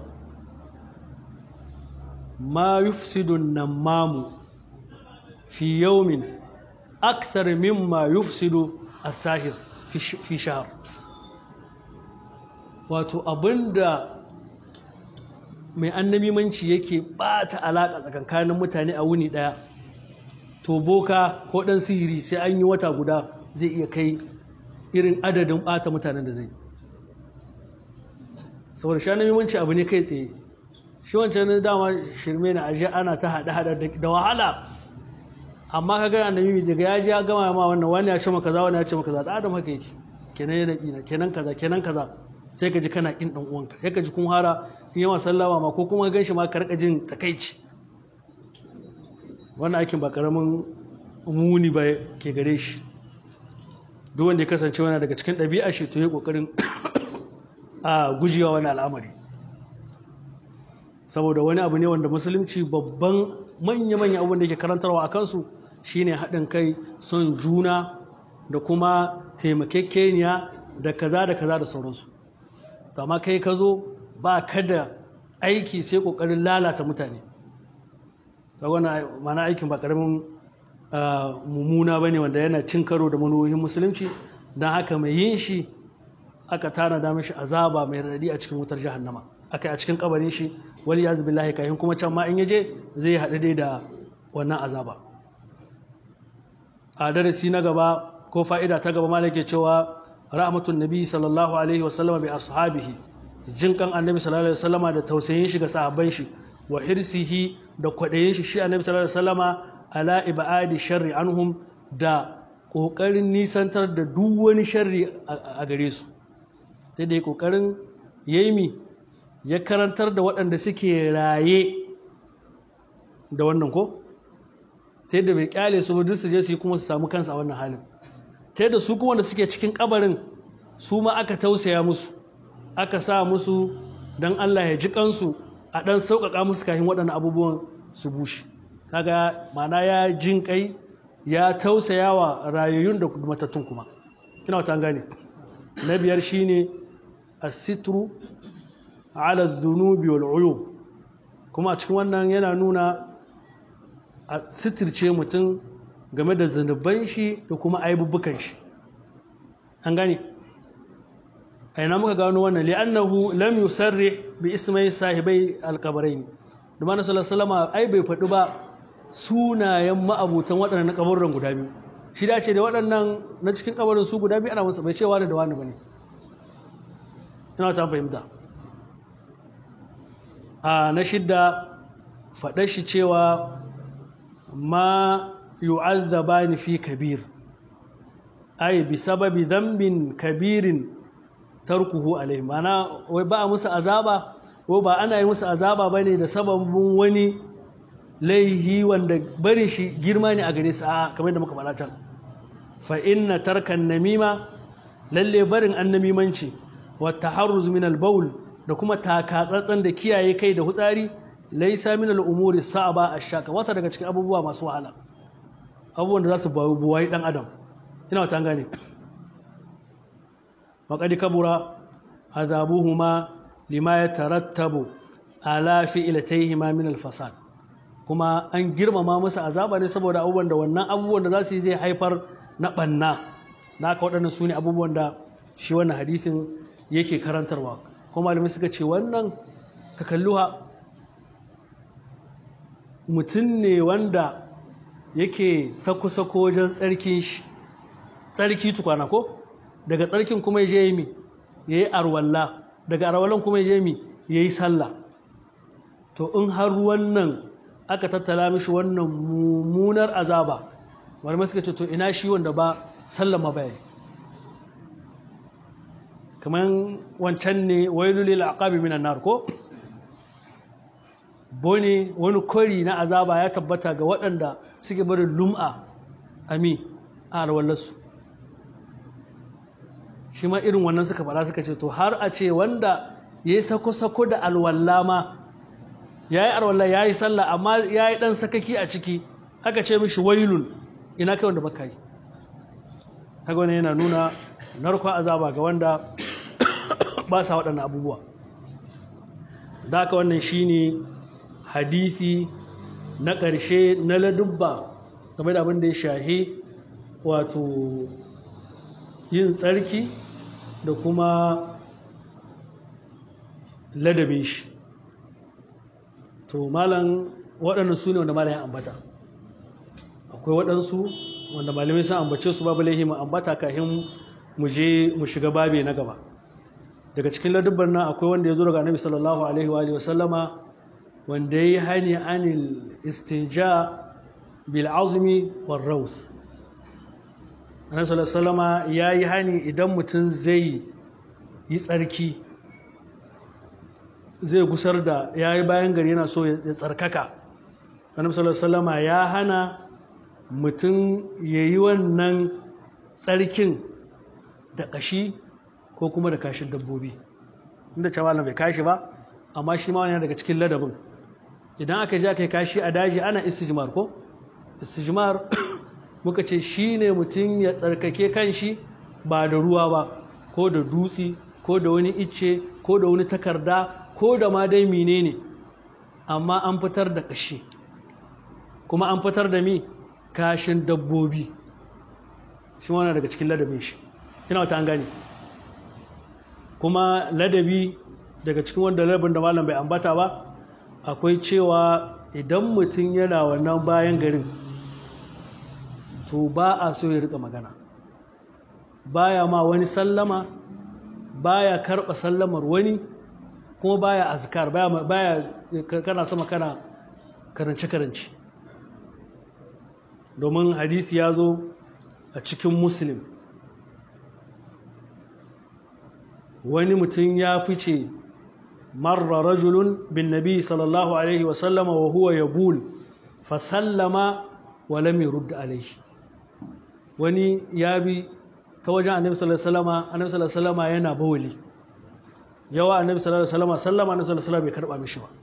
[SPEAKER 1] ma yufsidu namamu fi yawmin akthar mimma yufsidu as-sahir fi shahr wato abinda mai annabimanci yake bata alaka tsakankanin mutane a wuni daya to boka ko dan sihiri sai an yi wata guda zai iya kai irin adadin bata mutanen da zai saboda shi annabimanci abu ne kai tsaye shi wancan dama shirme na aje ana ta hada hada da wahala amma kaga annabi daga ya ji ya gama ma wannan wani ya ce maka kaza wani ya ce maka kaza da adam haka yake kenan yana kina kenan kaza kenan kaza sai ka ji kana kin dan uwanka sai ka ji kun hara in yawa sallama ma ko kuma gan shi ma ka rika jin takaici wannan aikin ba karamin muni ba ke gare shi duk wanda ya kasance wani daga cikin ɗabi'a shi to ya kokarin a gujewa wani al'amari saboda wani abu ne wanda musulunci babban manya-manya abin da yake karantarwa a kansu shine haɗin kai son juna da kuma taimakekeniya da kaza da kaza da sauransu to amma kai ka zo ba ka da aiki sai ƙoƙarin lalata mutane ta wani mana aikin ba ƙaramin mummuna ba ne wanda yana cin karo da manuwohin musulunci don haka mai yin shi aka tana da mashi azaba mai raɗaɗi a cikin wutar jahannama aka a cikin kabarin shi wali yazu billahi kayan kuma can ma in yaje zai haɗu dai da wannan azaba a darasi na gaba ko fa'ida ta gaba malake cewa rahmatun nabi sallallahu alaihi wasallama bi ashabihi jin kan annabi sallallahu alaihi wasallama da tausayin shi ga sahabban shi wa hirsihi da kwadayin shi shi annabi sallallahu alaihi wasallama ala ibadi sharri anhum da kokarin nisantar da duk wani sharri a gare su sai da kokarin yayi ya karantar da waɗanda suke raye da wannan ko sai da bai kyale su ba duk su je su yi kuma su samu kansa a wannan halin ta da su kuma da suke cikin kabarin su ma aka tausaya musu aka sa musu don Allah ya ji kansu a ɗan sauƙaƙa musu kafin waɗannan abubuwan su bushe kaga mana ya jin kai ya tausaya wa rayayyun da matattun kuma kina wata gane na biyar shine asitru ala dhunubi wal uyub kuma a cikin wannan yana nuna a sitirce mutum game da zunuban shi da kuma aibubukan shi an gane a ina muka gano wannan li'annahu lam yusarrih bi ismai sahibai alqabarain da manzo sallallahu alaihi ai bai faɗi ba sunayen ma'abutan waɗannan kaburran guda biyu shi da ce da waɗannan na cikin kabarin su guda biyu ana masa bai cewa da wani bane ina ta fahimta a na shidda faɗar shi cewa ma yu'azzabani fi kabir ay bi sababi dhanbin kabirin tarkuhu alaihim mana wai ba musu azaba ko ba ana yi musu azaba bane da sababin wani laihi wanda barin shi girma ne a gare su a kamar da muka faɗa can fa inna tarkan namima lalle barin annamimanci wa taharruz min al-bawl da kuma takatsantsan da kiyaye kai da hutsari laysa min al-umuri sa'aba ash-shaka wata daga cikin abubuwa masu wahala abubuwan da za su buwayi dan adam ina wata gane وقد كبر عذابهما لما يترتب على فعلتيهما من الفساد kuma an girmama musu azaba ne saboda abubuwan da wannan abubuwan da za su yi zai haifar na ɓanna na aka waɗannan su ne abubuwan da shi wannan hadisin yake karantarwa kuma malamai suka ce wannan ka kalluha mutum ne wanda yake sako-sako wajen tsarkin shi tsarki tukwana ko daga tsarkin kuma ya je yi mi ya yi arwalla daga arwallan kuma ya je mi ya yi sallah to in har wannan aka tattala mishi wannan mummunar azaba malamai suka ce to ina shi wanda ba sallama bayani kamar wancan ne wailu lil aqabi minan nar ko bone wani kori na azaba ya tabbata ga waɗanda suke barin lum'a ami a alwallarsu shi ma irin wannan suka fara suka ce to har a ce wanda ya yi sako-sako da alwalla ma ya yi alwalla ya yi sallah amma ya yi ɗan sakaki a ciki aka ce mishi wailun ina kai wanda baka yi haka wani yana nuna narkon azaba ga wanda ba sa waɗannan abubuwa da haka wannan shi ne hadisi na ƙarshe na ladubba game da abin da ya shahi wato yin tsarki da kuma ladabe shi to malam waɗannan su ne wanda malam ya ambata akwai waɗansu wanda malamai sun ambace su babu laihi mu ambata kafin mu je mu shiga babe na gaba daga cikin ladubban nan akwai wanda ya zo daga annabi sallallahu alaihi wa alihi wasallama wanda ya yi hani anil istinja bil azmi war raus annabi sallallahu alaihi wasallama ya yi hani idan mutum zai yi tsarki zai gusar da ya yi bayan gari yana so ya tsarkaka annabi sallallahu alaihi wasallama ya hana mutum ya yi wannan tsarkin da kashi ko kuma da kashin dabbobi inda cewa bai kashi ba amma shi ma wani daga cikin ladabin idan aka je aka yi kashi a daji ana istijmar ko istijmar muka ce shi ne mutum ya tsarkake kanshi ba da ruwa ba ko da dutse ko da wani icce ko da wani takarda ko da ma dai menene amma an fitar da kashi kuma an fitar da mi kashin dabbobi shi wani daga cikin ladabin shi ina wata an gane kuma ladabi daga cikin wanda ladabin da malam bai ambata ba akwai cewa idan mutum yana wannan bayan garin to ba a so ya rika magana baya ma wani sallama baya karɓa sallamar wani kuma baya azkar baya baya kana sama kana karance karance domin hadisi ya zo a cikin muslim wani mutum ya fice marra rajulun bin nabi sallallahu alaihi wasallama wa huwa yabul fa sallama wa lam yurd alaihi wani ya bi ta wajen annabi sallallahu alaihi wasallama annabi sallallahu alaihi wasallama yana bawali yawa annabi sallallahu alaihi wasallama sallama annabi sallallahu alaihi wasallama bai karba mishi ba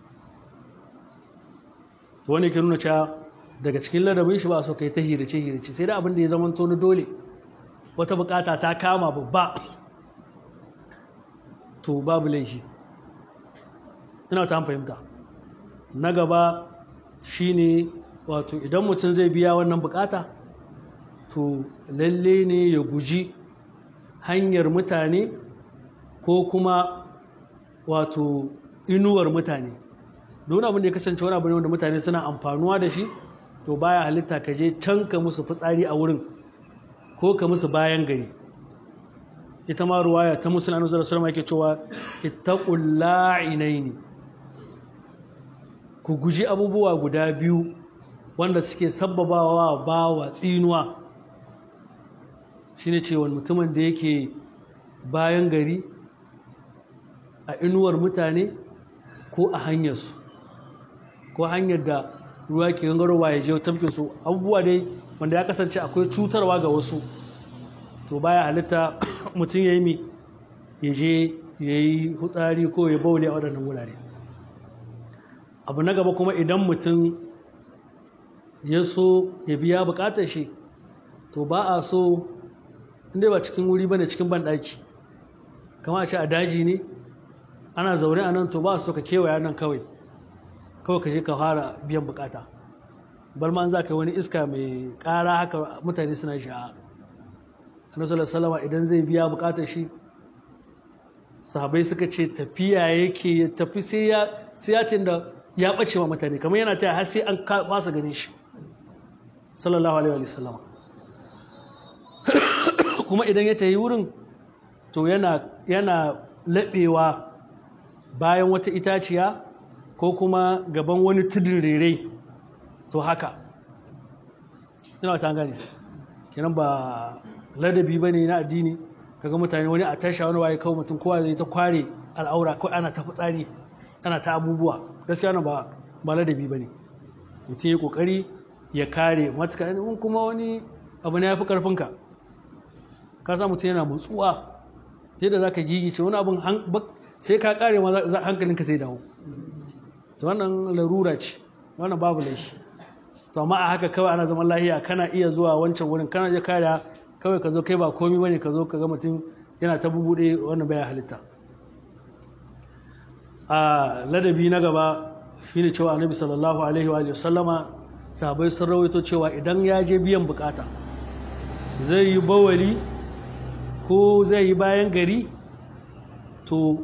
[SPEAKER 1] to wani ke nuna cewa daga cikin ladabin shi ba so kai ta hirace hirace sai da abin da ya zama to na dole wata bukata ta kama babba to babu laifi ina ta fahimta na gaba shine wato idan mutum zai biya wannan bukata to lalle ne ya guji hanyar mutane ko kuma wato inuwar mutane don abin da ya kasance wani abu ne wanda mutane suna amfanuwa da shi to baya halitta ka je can ka musu fitsari a wurin ko ka musu bayan gari ita ma ruwaya ta musulun annabi sallallahu alaihi yake cewa ittaqul la'inaini ku guji abubuwa guda biyu wanda suke sabbabawa bawa tsinuwa shine cewa mutumin da yake bayan gari a inuwar mutane ko a hanyarsu ko hanyar da ruwa ke gangarowa ya je tafkin su abubuwa dai wanda ya kasance akwai cutarwa ga wasu to baya halitta mutum ya yi mi ya je ya yi hutsari ko ya baule a waɗannan wurare abu na gaba kuma idan mutum ya so ya biya bukatar shi to ba a so inda ba cikin wuri ba ne cikin banɗaki kama a ce a daji ne ana zaune a nan to ba a so ka kewaya nan kawai kawai ka je ka fara biyan bukata bar ma an za ka yi wani iska mai ƙara haka mutane suna shi a annabi salama idan zai biya bukatar shi sahabai suka ce tafiya yake ya tafi sai ya sai ya da ya bace wa mutane kamar yana taya har sai an fasa ganin shi sallallahu alaihi wa sallam kuma idan ya tayi wurin to yana yana laɓewa bayan wata itaciya ko kuma gaban wani tudun rere to haka ina ta gane kenan ba ladabi ba ne na addini kaga mutane wani a tasha wani waye kawo mutum kowa zai ta kware al'aura ko ana ta fitsari ana ta abubuwa gaskiya na ba ba ladabi ba ne mutum ya kokari ya kare matuka in kuma wani abu ne ya fi karfinka ka sa mutum yana mutsuwa sai da za ka gigice wani abin sai ka kare ma hankalinka sai dawo to wannan larura ce wannan babu laifi to amma a haka kawai ana zaman lahiya kana iya zuwa wancan wurin kana je kariya kawai ka zo kai ba komi bane ka zo ka ga mutum yana ta bubuɗe wannan baya halitta a ladabi na gaba shine cewa annabi sallallahu alaihi wa sallama sahabbai sun rawaito cewa idan ya je biyan bukata zai yi bawali ko zai yi bayan gari to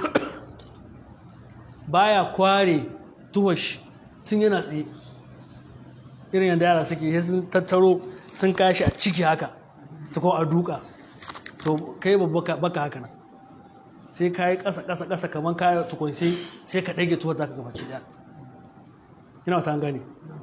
[SPEAKER 1] baya kware tuwashi tun yana tsaye irin yadda yara suke sun tattaro sun kashi a ciki haka ta ko a duka to kai baka haka nan sai ka yi ƙasa ƙasa ƙasa kamar ka tukun sai sai ka ɗage tuwar zaka gaba ɗaya ina wata gane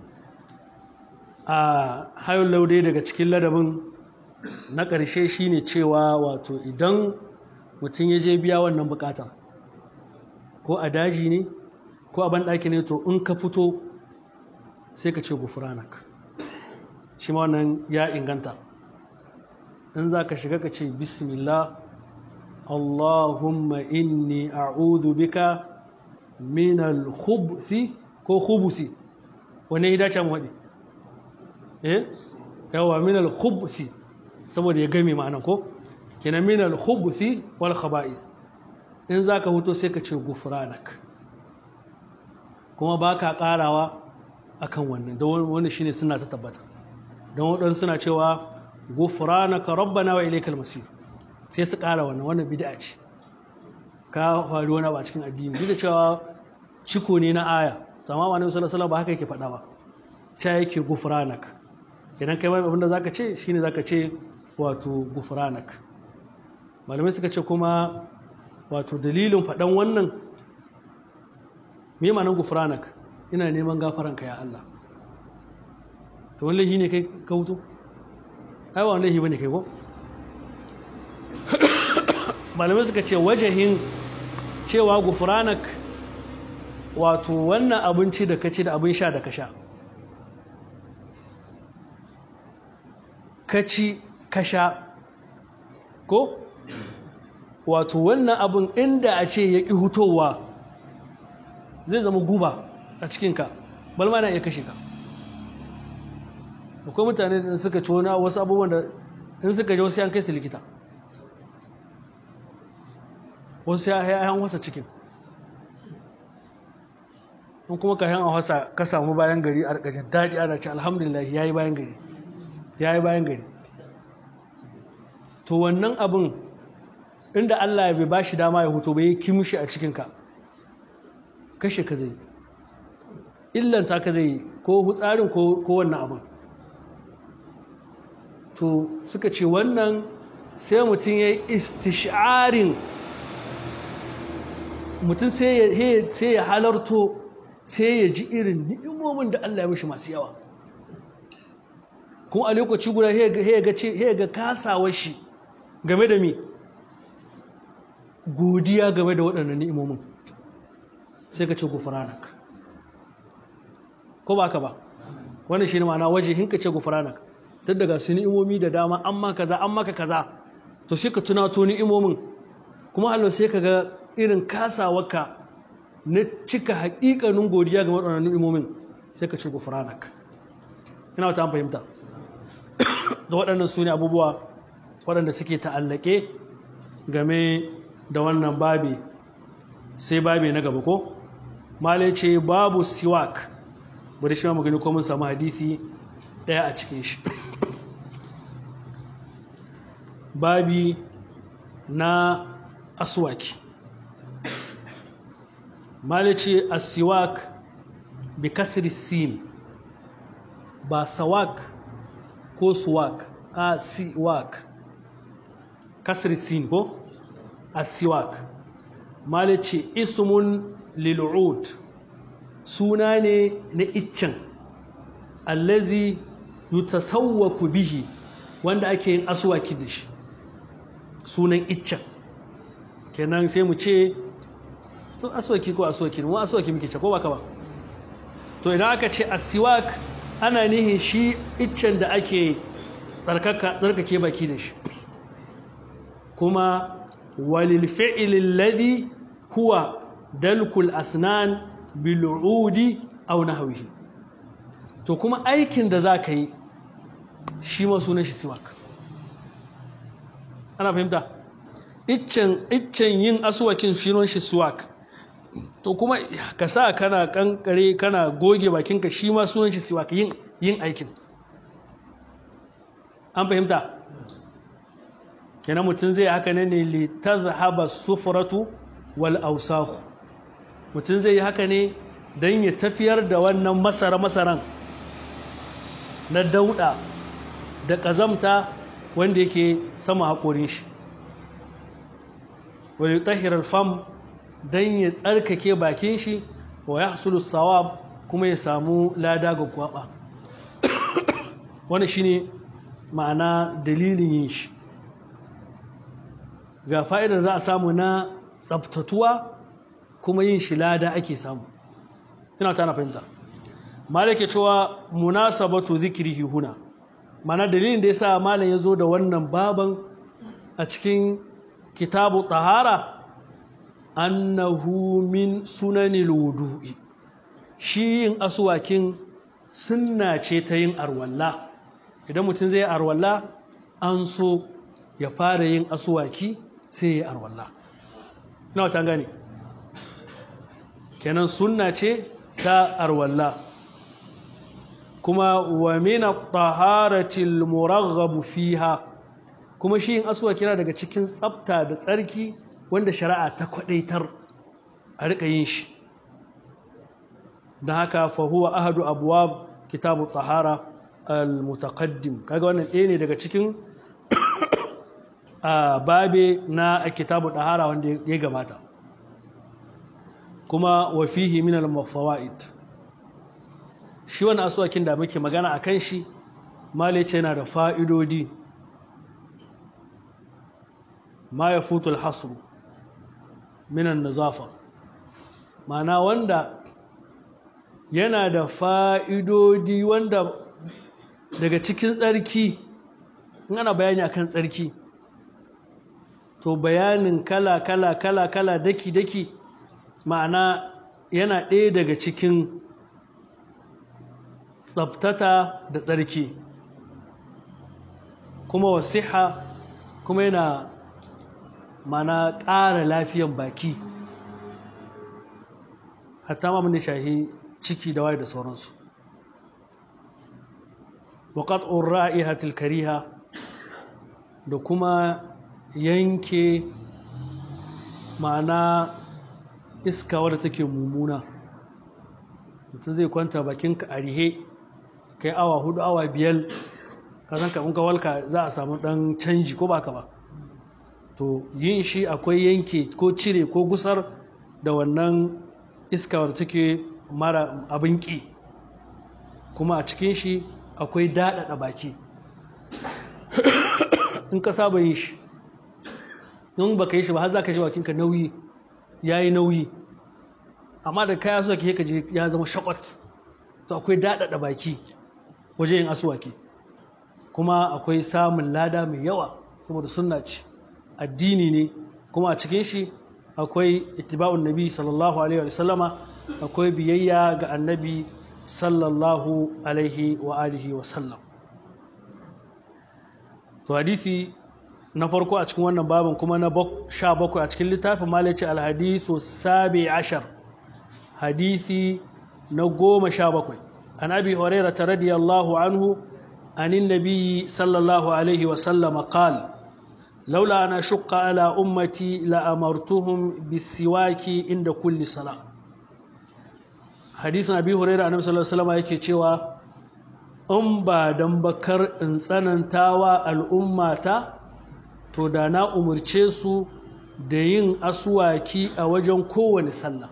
[SPEAKER 1] a hayon laudai daga cikin ladabin na ƙarshe shine cewa wato idan mutum ya je biya wannan bukata ko a daji ne ko a banɗaki ne to in ka fito sai ka ce gufuranak shi ma wannan ya inganta in za ka shiga ka ce bismillah allahumma inni a'udhu bika min al-khubthi ko khubuthi wane ya dace mu haɗe eh yawa min al-khubthi saboda ya game ma'anan ko kenan min al-khubthi wal khaba'ith in za ka huto sai ka ce gufranak kuma ba ka ƙarawa a kan wannan don wanda shine suna ta tabbata don waɗansu suna cewa gufranaka rabbana wa ilaikal masir sai su ƙara wannan wannan bid'a ce ka faru wani ba cikin addini duk da cewa ciko ne na aya amma wani sallallahu alaihi ba haka yake faɗa ba ta yake gufranak idan kai abin da zaka ce shine zaka ce wato gufranak malamai suka ce kuma wato dalilin faɗan wannan me ma'anar gufranak ina neman gafaranka ya Allah to wani laifi ne kai ka hutu ai wani laifi bane kai ko malamai suka ce wajahin cewa gufranak wato wannan abinci da ka ci da abin sha da ka sha ka ci ka sha ko wato wannan abin inda a ce ya ƙi hutowa zai zama guba a cikinka balma na iya kashe ka akwai mutane da suka ci wani wasu abubuwan da in suka ji wasu yan kai su likita wasu ya yan wasa cikin in kuma ka yan a wasa ka samu bayan gari a rikajin daɗi ana ce alhamdulillah ya yi bayan gari ya yi bayan gari to wannan abin inda Allah bai ba shi dama ya hutu bai kimshi a cikinka kashe ka zai illanta ka zai ko hutsarin ko wannan abin to suka ce wannan sai mutum ya yi istisharin mutum sai ya halarto sai ya ji irin ni'imomin da Allah ya mishi masu yawa kuma a lokaci guda ya ga kasawar shi game da mi godiya game da waɗannan ni'imomin sai ka ce gufranak ko ba ka ba wannan shi ne ma'ana waje hinka ce gufranak tun daga su ni'imomi da dama an maka kaza an maka kaza to sai ka tunato ni'imomin kuma Allah sai ka ga irin kasawarka na cika haƙiƙanin godiya ga waɗannan ni'imomin sai ka ce gufranak ina wata an fahimta da waɗannan su ne abubuwa waɗanda suke ta'allake game da wannan babi sai babi na gaba ko malai ce babu siwak bari shi ma magani ko mun samu hadisi ɗaya a cikin shi babi na aswaki malai ce asiwak bi kasri sin ba sawak ko suwak a siwak kasri sin ko asiwak mala ce ismun lil'ud suna ne na iccen allazi yutasawwaku bihi wanda ake yin aswaki da shi sunan iccen kenan sai mu ce to aswaki ko aswaki mu aswaki muke ce ko baka ba to idan aka ce asiwak ana nihin shi iccen da ake tsarkake baki da shi kuma walil fi'ilin ladhi huwa dalkul asnan bil'udi aw nahwihi to kuma aikin da zaka yi shi ma sunan shi siwak ana fahimta iccen iccen yin aswakin sunan shi siwak to kuma ka sa kana kankare kana goge bakinka shi ma sunan shi siwak yin yin aikin an fahimta kenan mutum zai haka ne ne li tazhaba sufratu wal awsakh mutum zai yi haka ne don ya tafiyar da wannan masara masaran na dauda da kazamta wanda yake sama haƙorin shi wa yutahhir fam don ya tsarkake bakin shi wa yahsulu sawab kuma ya samu lada ga kwaba wani shine ma'ana dalilin yin shi ga fa'idar za a samu na tsabtatuwa kuma yin shi lada ake samu ina ta na fahimta malake cewa munasabatu zikrihi huna mana dalilin da yasa malam ya zo da wannan baban a cikin kitabu tahara annahu min sunanil wudu'i shi yin aswakin sunna ce ta yin arwalla idan mutum zai arwalla an so ya fara yin aswaki sai ya arwalla ina wata gane kenan sunna ce ta arwalla kuma wa min at-taharatil muraghabu fiha kuma shi yin aswaki yana daga cikin tsafta da tsarki wanda shari'a ta kwadaitar a rika yin shi don haka fa huwa ahadu abwab kitabu tahara al-mutaqaddim kaga wannan ɗaya ne daga cikin babe na kitabu tahara wanda ya gabata kuma wa fihi min al-fawaid shi wannan aswakin da muke magana akan shi malice yana da fa'idodi ma yafutu al-hasr min an-nazafa ma'ana wanda yana da fa'idodi wanda daga cikin tsarki in ana bayani akan tsarki to bayanin kala kala kala kala daki daki ma'ana yana ɗaya daga cikin tsabtata da tsarki kuma wasiha kuma yana mana ƙara lafiyan baki hatta ma mun shahi ciki da waye da sauransu wa qat'ur ra'ihatil kariha da kuma yanke ma'ana iska wadda take mummuna mutum zai kwanta bakinka a rihe kai awa hudu awa biyar ka san ka walka za a samu dan canji ko baka ba to yin shi akwai yanke ko cire ko gusar da wannan iska wadda take mara abin ƙi kuma a cikin shi akwai daɗaɗa baki in ka saba yin shi in baka yi shi ba har za ka ji bakinka nauyi ya yi nauyi amma da kaya suwa ke je ya zama shakwat to akwai daɗaɗa baki wajen yin asuwaki kuma akwai samun lada mai yawa saboda sunna ce addini ne kuma a cikin shi akwai ittiba'un nabi sallallahu alaihi wa sallama akwai biyayya ga annabi sallallahu alaihi wa alihi wa sallam to hadisi na farko a cikin wannan babin kuma na sha bakwai a cikin littafin malice alhadisu sabi ashar hadisi na goma sha bakwai an abi huraira ta radiyallahu anhu anin nabiyyi sallallahu alaihi wa sallama qala لولا أن أشق على أمتي لأمرتهم بالسواك عند كل صلاة حديث أبي هريرة النبي صلى الله عليه وسلم yake cewa in ba dan bakar in tsanantawa al'ummata to da na umarce su da yin aswaki a wajen kowane sallah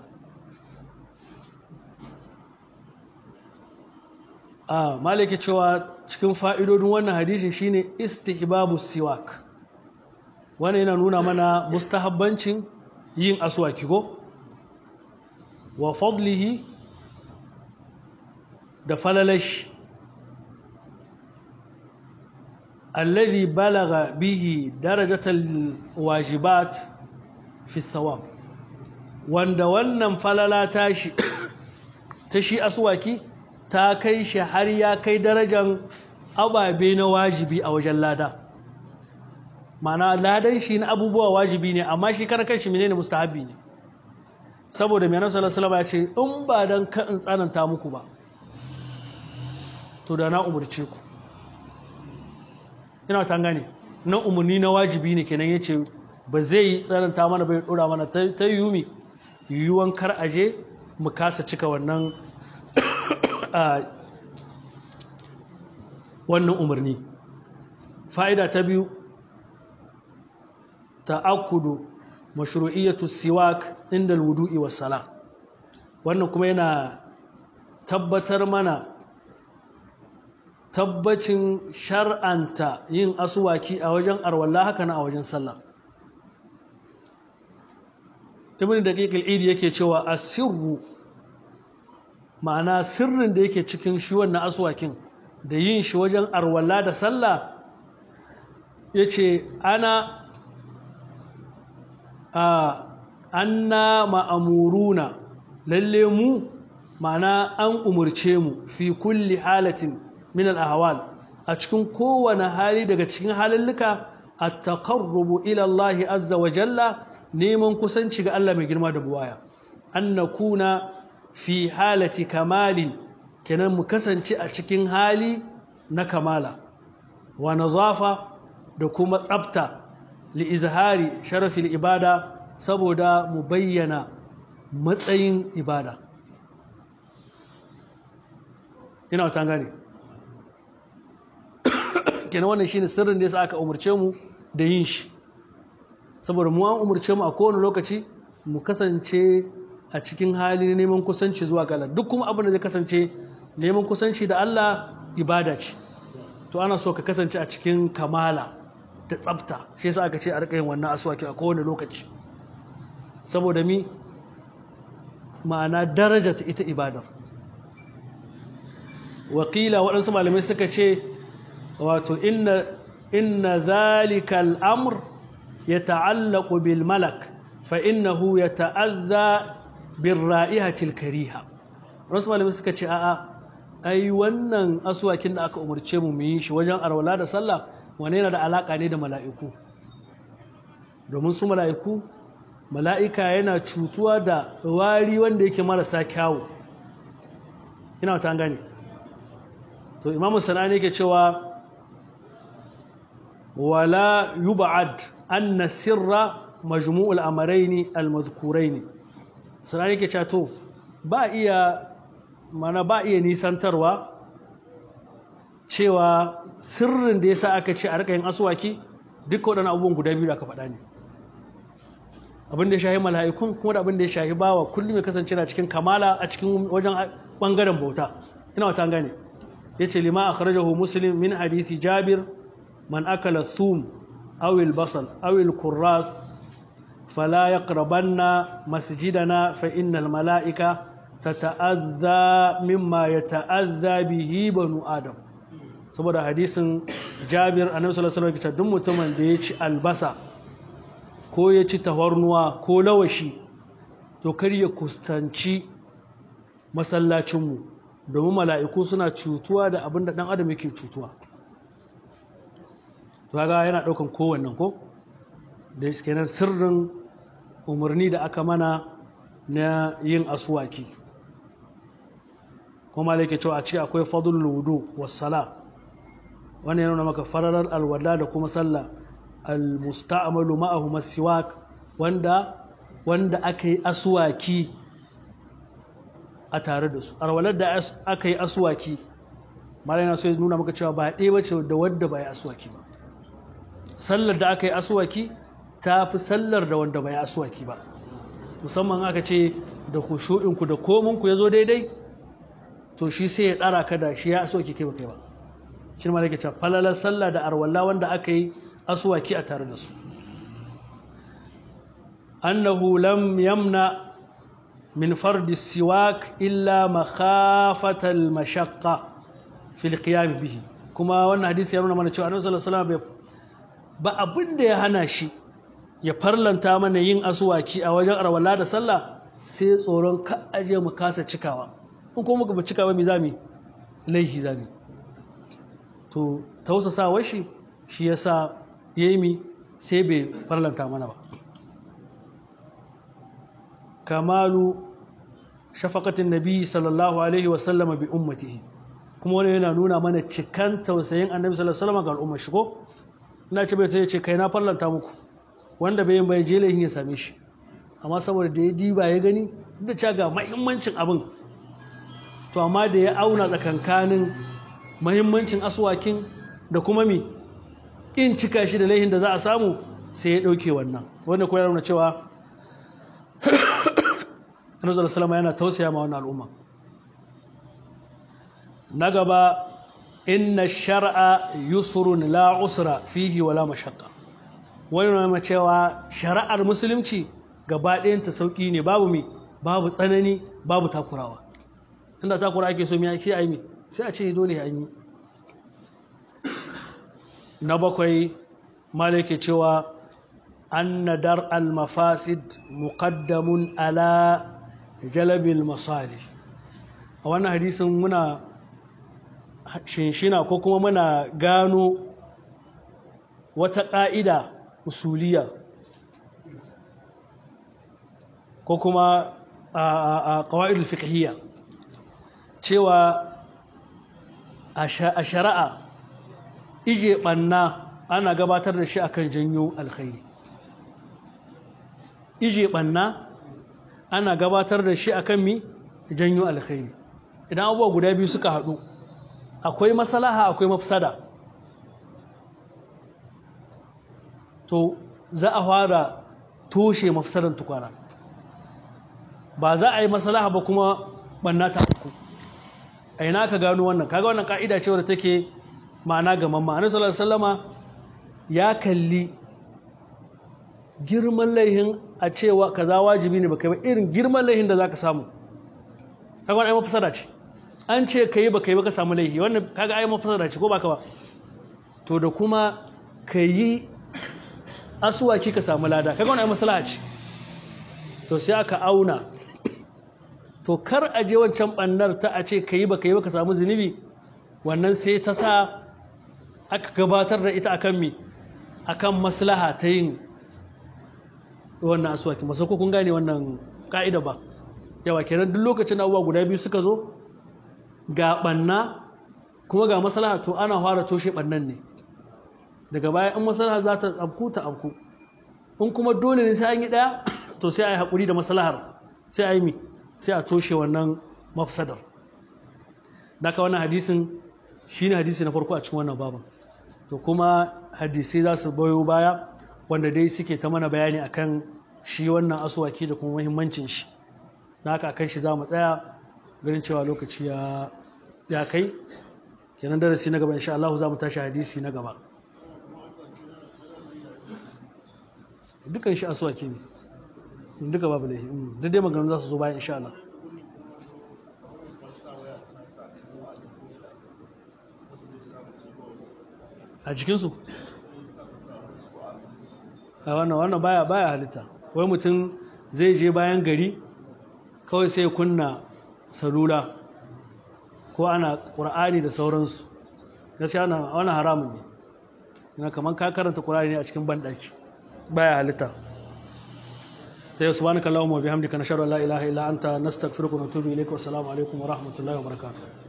[SPEAKER 1] a malaki cewa cikin fa'idodin wannan hadisin shine istihbabu siwak wannan yana nuna mana mustahabbancin yin aswaki ko wa fadlihi da falalash alladhi balagha bihi darajatal wajibat fi thawab wanda wannan falala tashi ta shi aswaki ta kai shi har ya kai darajan ababe na wajibi a wajen lada mana ladan shi na abubuwa wajibi ne amma shi karan kanshi menene mustahabi ne saboda mai nasu salama ya ce in ba don ka in tsananta muku ba to da na umarce ku ina ta gane na umarni na wajibi ne kenan ya ce ba zai tsananta mana bai dora mana ta yumi yiwuwan kar aje mu kasa cika wannan wannan umarni fa'ida ta biyu ta'akkudu mashru'iyyatu siwak inda alwudu'i was sala wannan kuma yana tabbatar mana tabbacin shar'anta yin asuwaki a wajen arwalla haka na a wajen sallah ibn daqiq al-idi yake cewa asirru ma'ana sirrin da yake cikin shi wannan aswakin da yin shi wajen arwalla da sallah yace ana a anna ma'amuruna lalle mu ma'ana an umurce mu fi kulli halatin min al-ahwal a cikin kowane hali daga cikin halilluka at-taqarrubu ila Allah azza wa jalla neman kusanci ga Allah mai girma da buwaya an nakuna fi halati kamalin kenan mu kasance a cikin hali na kamala wa nazafa da kuma tsafta li izhari sharafil ibada saboda mu bayyana matsayin ibada ina wata gane kenan wannan shine sirrin da yasa aka umurce mu da yin shi saboda mu an umurce mu a kowane lokaci mu kasance a cikin hali neman kusanci zuwa ga Allah duk kuma abin da zai kasance neman kusanci da Allah ibada ce to ana so ka kasance a cikin kamala da tsafta shi yasa aka ce a rika yin wannan aswaki a kowane lokaci saboda mi ma'ana daraja ta ita ibadar wakila waɗansu malamai suka ce wato inna inna zalika al'amr ya ta'allaku bil malak fa innahu ya ta'azza bin ra'ihatil kariha wasu malamai suka ce a'a ai wannan asuwakin da aka umarce mu mu yi shi wajen arwala da sallah wane yana da alaka ne da mala'iku domin su mala'iku mala'ika yana cutuwa da wari wanda yake marasa kyawu ina ta gane to imamu sanani yake cewa wala yub'ad anna sirra majmu'ul amrayni al-madhkuraini sanani yake cewa to ba iya mana ba iya nisantarwa cewa sirrin da yasa aka ce a rika yin aswaki duka waɗannan abubuwan guda biyu da aka faɗa ne abin da ya shahi mala'ikun kuma da abin da ya shahi bawa kullum ya kasance na cikin kamala a cikin wajen bangaren bauta ina wata gane yace lima akhrajahu muslim min hadisi jabir man akala thum aw al basal aw al kurras fala yaqrabanna masjidana fa innal mala'ika tata'azza mimma yata'azza bihi banu adam saboda hadisin Jabir annabi sallallahu alaihi wasallam duk mutumin da ya ci albasa ko ya ci tafarnuwa ko lawashi to kar ya kustanci masallacinmu domin mala'iku suna cutuwa da abin da ɗan adam yake cutuwa to ga yana ɗaukan kowannan ko da kenan sirrin umarni da aka mana na yin asuwaki kuma da yake cewa a ce akwai fadul wudu wassala wani yana nuna maka fararar alwala da kuma sallah almusta'amalu ma'ahu masiwak wanda wanda aka yi asuwaki a tare da su alwalar da aka yi asuwaki malai na so ya nuna maka cewa ba ɗaya bace da wadda ba ya asuwaki ba sallar da aka yi asuwaki ta fi sallar da wanda ba ya asuwaki ba musamman aka ce da kushu'inku da kominku ya zo daidai to shi sai ya ɗara ka da shi ya asuwaki kai ba kai ba shi ma da ke cewa falalar sallah da arwalla wanda aka yi asuwaki a tare da su annahu lam yamna min fardi siwak illa makhafatal mashaqqa fil qiyam bihi kuma wannan hadisi ya nuna mana cewa annabi sallallahu alaihi wasallam ba abin da ya hana shi ya farlanta mana yin asuwaki a wajen arwalla da sallah sai tsoron ka aje mu kasa cikawa in kuma muka cika ba mi zami laihi zami to tausasawar shi shi yasa yayi mi sai bai farlanta mana ba kamalu shafaqatin nabi sallallahu alaihi wa sallam bi ummatihi kuma wani yana nuna mana cikan tausayin annabi sallallahu alaihi wasallam ga al'ummar shi ko ina ce bai ce kai na farlanta muku wanda bai yin bai je laifin ya same shi amma saboda da ya diba ya gani da ca ga mahimmancin abin to amma da ya auna tsakankanin mahimmancin aswakin da kuma mi in cika shi da laifin da za a samu sai ya ɗauke wannan wanda kuma ya nuna cewa Annabi salama yana tausaya ma wannan al'umma na gaba inna shar'a yusrun la usra fihi wala mashaqqa wani nuna cewa shari'ar musulunci gaba ɗayanta sauƙi ne babu mi babu tsanani babu takurawa inda takura ake so mi ake a yi sai a ce dole an yi na bakwai malake cewa an nadar al-mafasid muqaddamun ala jalabil masali a wannan hadisin muna shinshina ko kuma muna gano wata ƙa'ida usuliya ko kuma a ƙawa'idul fiqhiyya cewa a shari'a ije ɓanna ana gabatar da shi akan janyo alkhairi ije ɓanna ana gabatar da shi akan mi janyo alkhairi idan abubuwa guda biyu suka haɗu akwai masalaha akwai mafsada to za a fara toshe mafsadan tukwana ba za a yi masalaha ba kuma ɓanna ta uku a ina ka gano wannan kaga wannan ka'ida ce wadda take ma'ana ga mamma annabi sallallahu alaihi wasallama ya kalli girman laihin a cewa kaza wajibi ne baka yi ba irin girman laihin da zaka samu kaga wannan ai mafsada ce an ce kai baka yi baka samu laihi wannan kaga ai mafsada ce ko baka ba to da kuma kayi asuwaki ka samu lada kaga wannan ai maslaha ce to sai aka auna to kar a je wancan bannar ta a ce kai baka yi baka samu zunubi wannan sai ta sa aka gabatar da ita akan mi akan maslaha ta yin wannan asuwaki masu kun gane wannan ka'ida ba yawa kenan duk lokacin abubuwa guda biyu suka zo ga banna kuma ga maslaha to ana fara toshe bannan ne daga baya in maslaha za ta abku ta abku in kuma dole ne sai an yi daya to sai a yi haƙuri da maslahar sai a yi mi sai a toshe wannan mafsadar daga wannan hadisin shine hadisi na farko a cikin wannan baban to kuma hadisai za su bayo baya wanda dai suke ta mana bayani akan shi wannan asuwaki da kuma muhimmancin shi na haka akan shi za mu tsaya ganin cewa lokaci ya ya kai kenan darasi na gaba insha Allah za mu tashi hadisi na gaba dukan shi asuwaki ne duka babu laifi duk dai maganganu za su zo bayan insha Allah a cikinsu a wannan wannan baya baya halitta wai mutum zai je bayan gari kawai sai kunna salula ko ana ƙur'ani da sauransu gaskiya wannan haramun ne yana kamar ka karanta ƙur'ani ne a cikin banɗaki baya halitta ta yi subhanaka allahumma bihamdika nashhadu an la ilaha illa anta nastaghfiruka wa natubu ilayka wa assalamu alaikum wa rahmatullahi wa barakatuh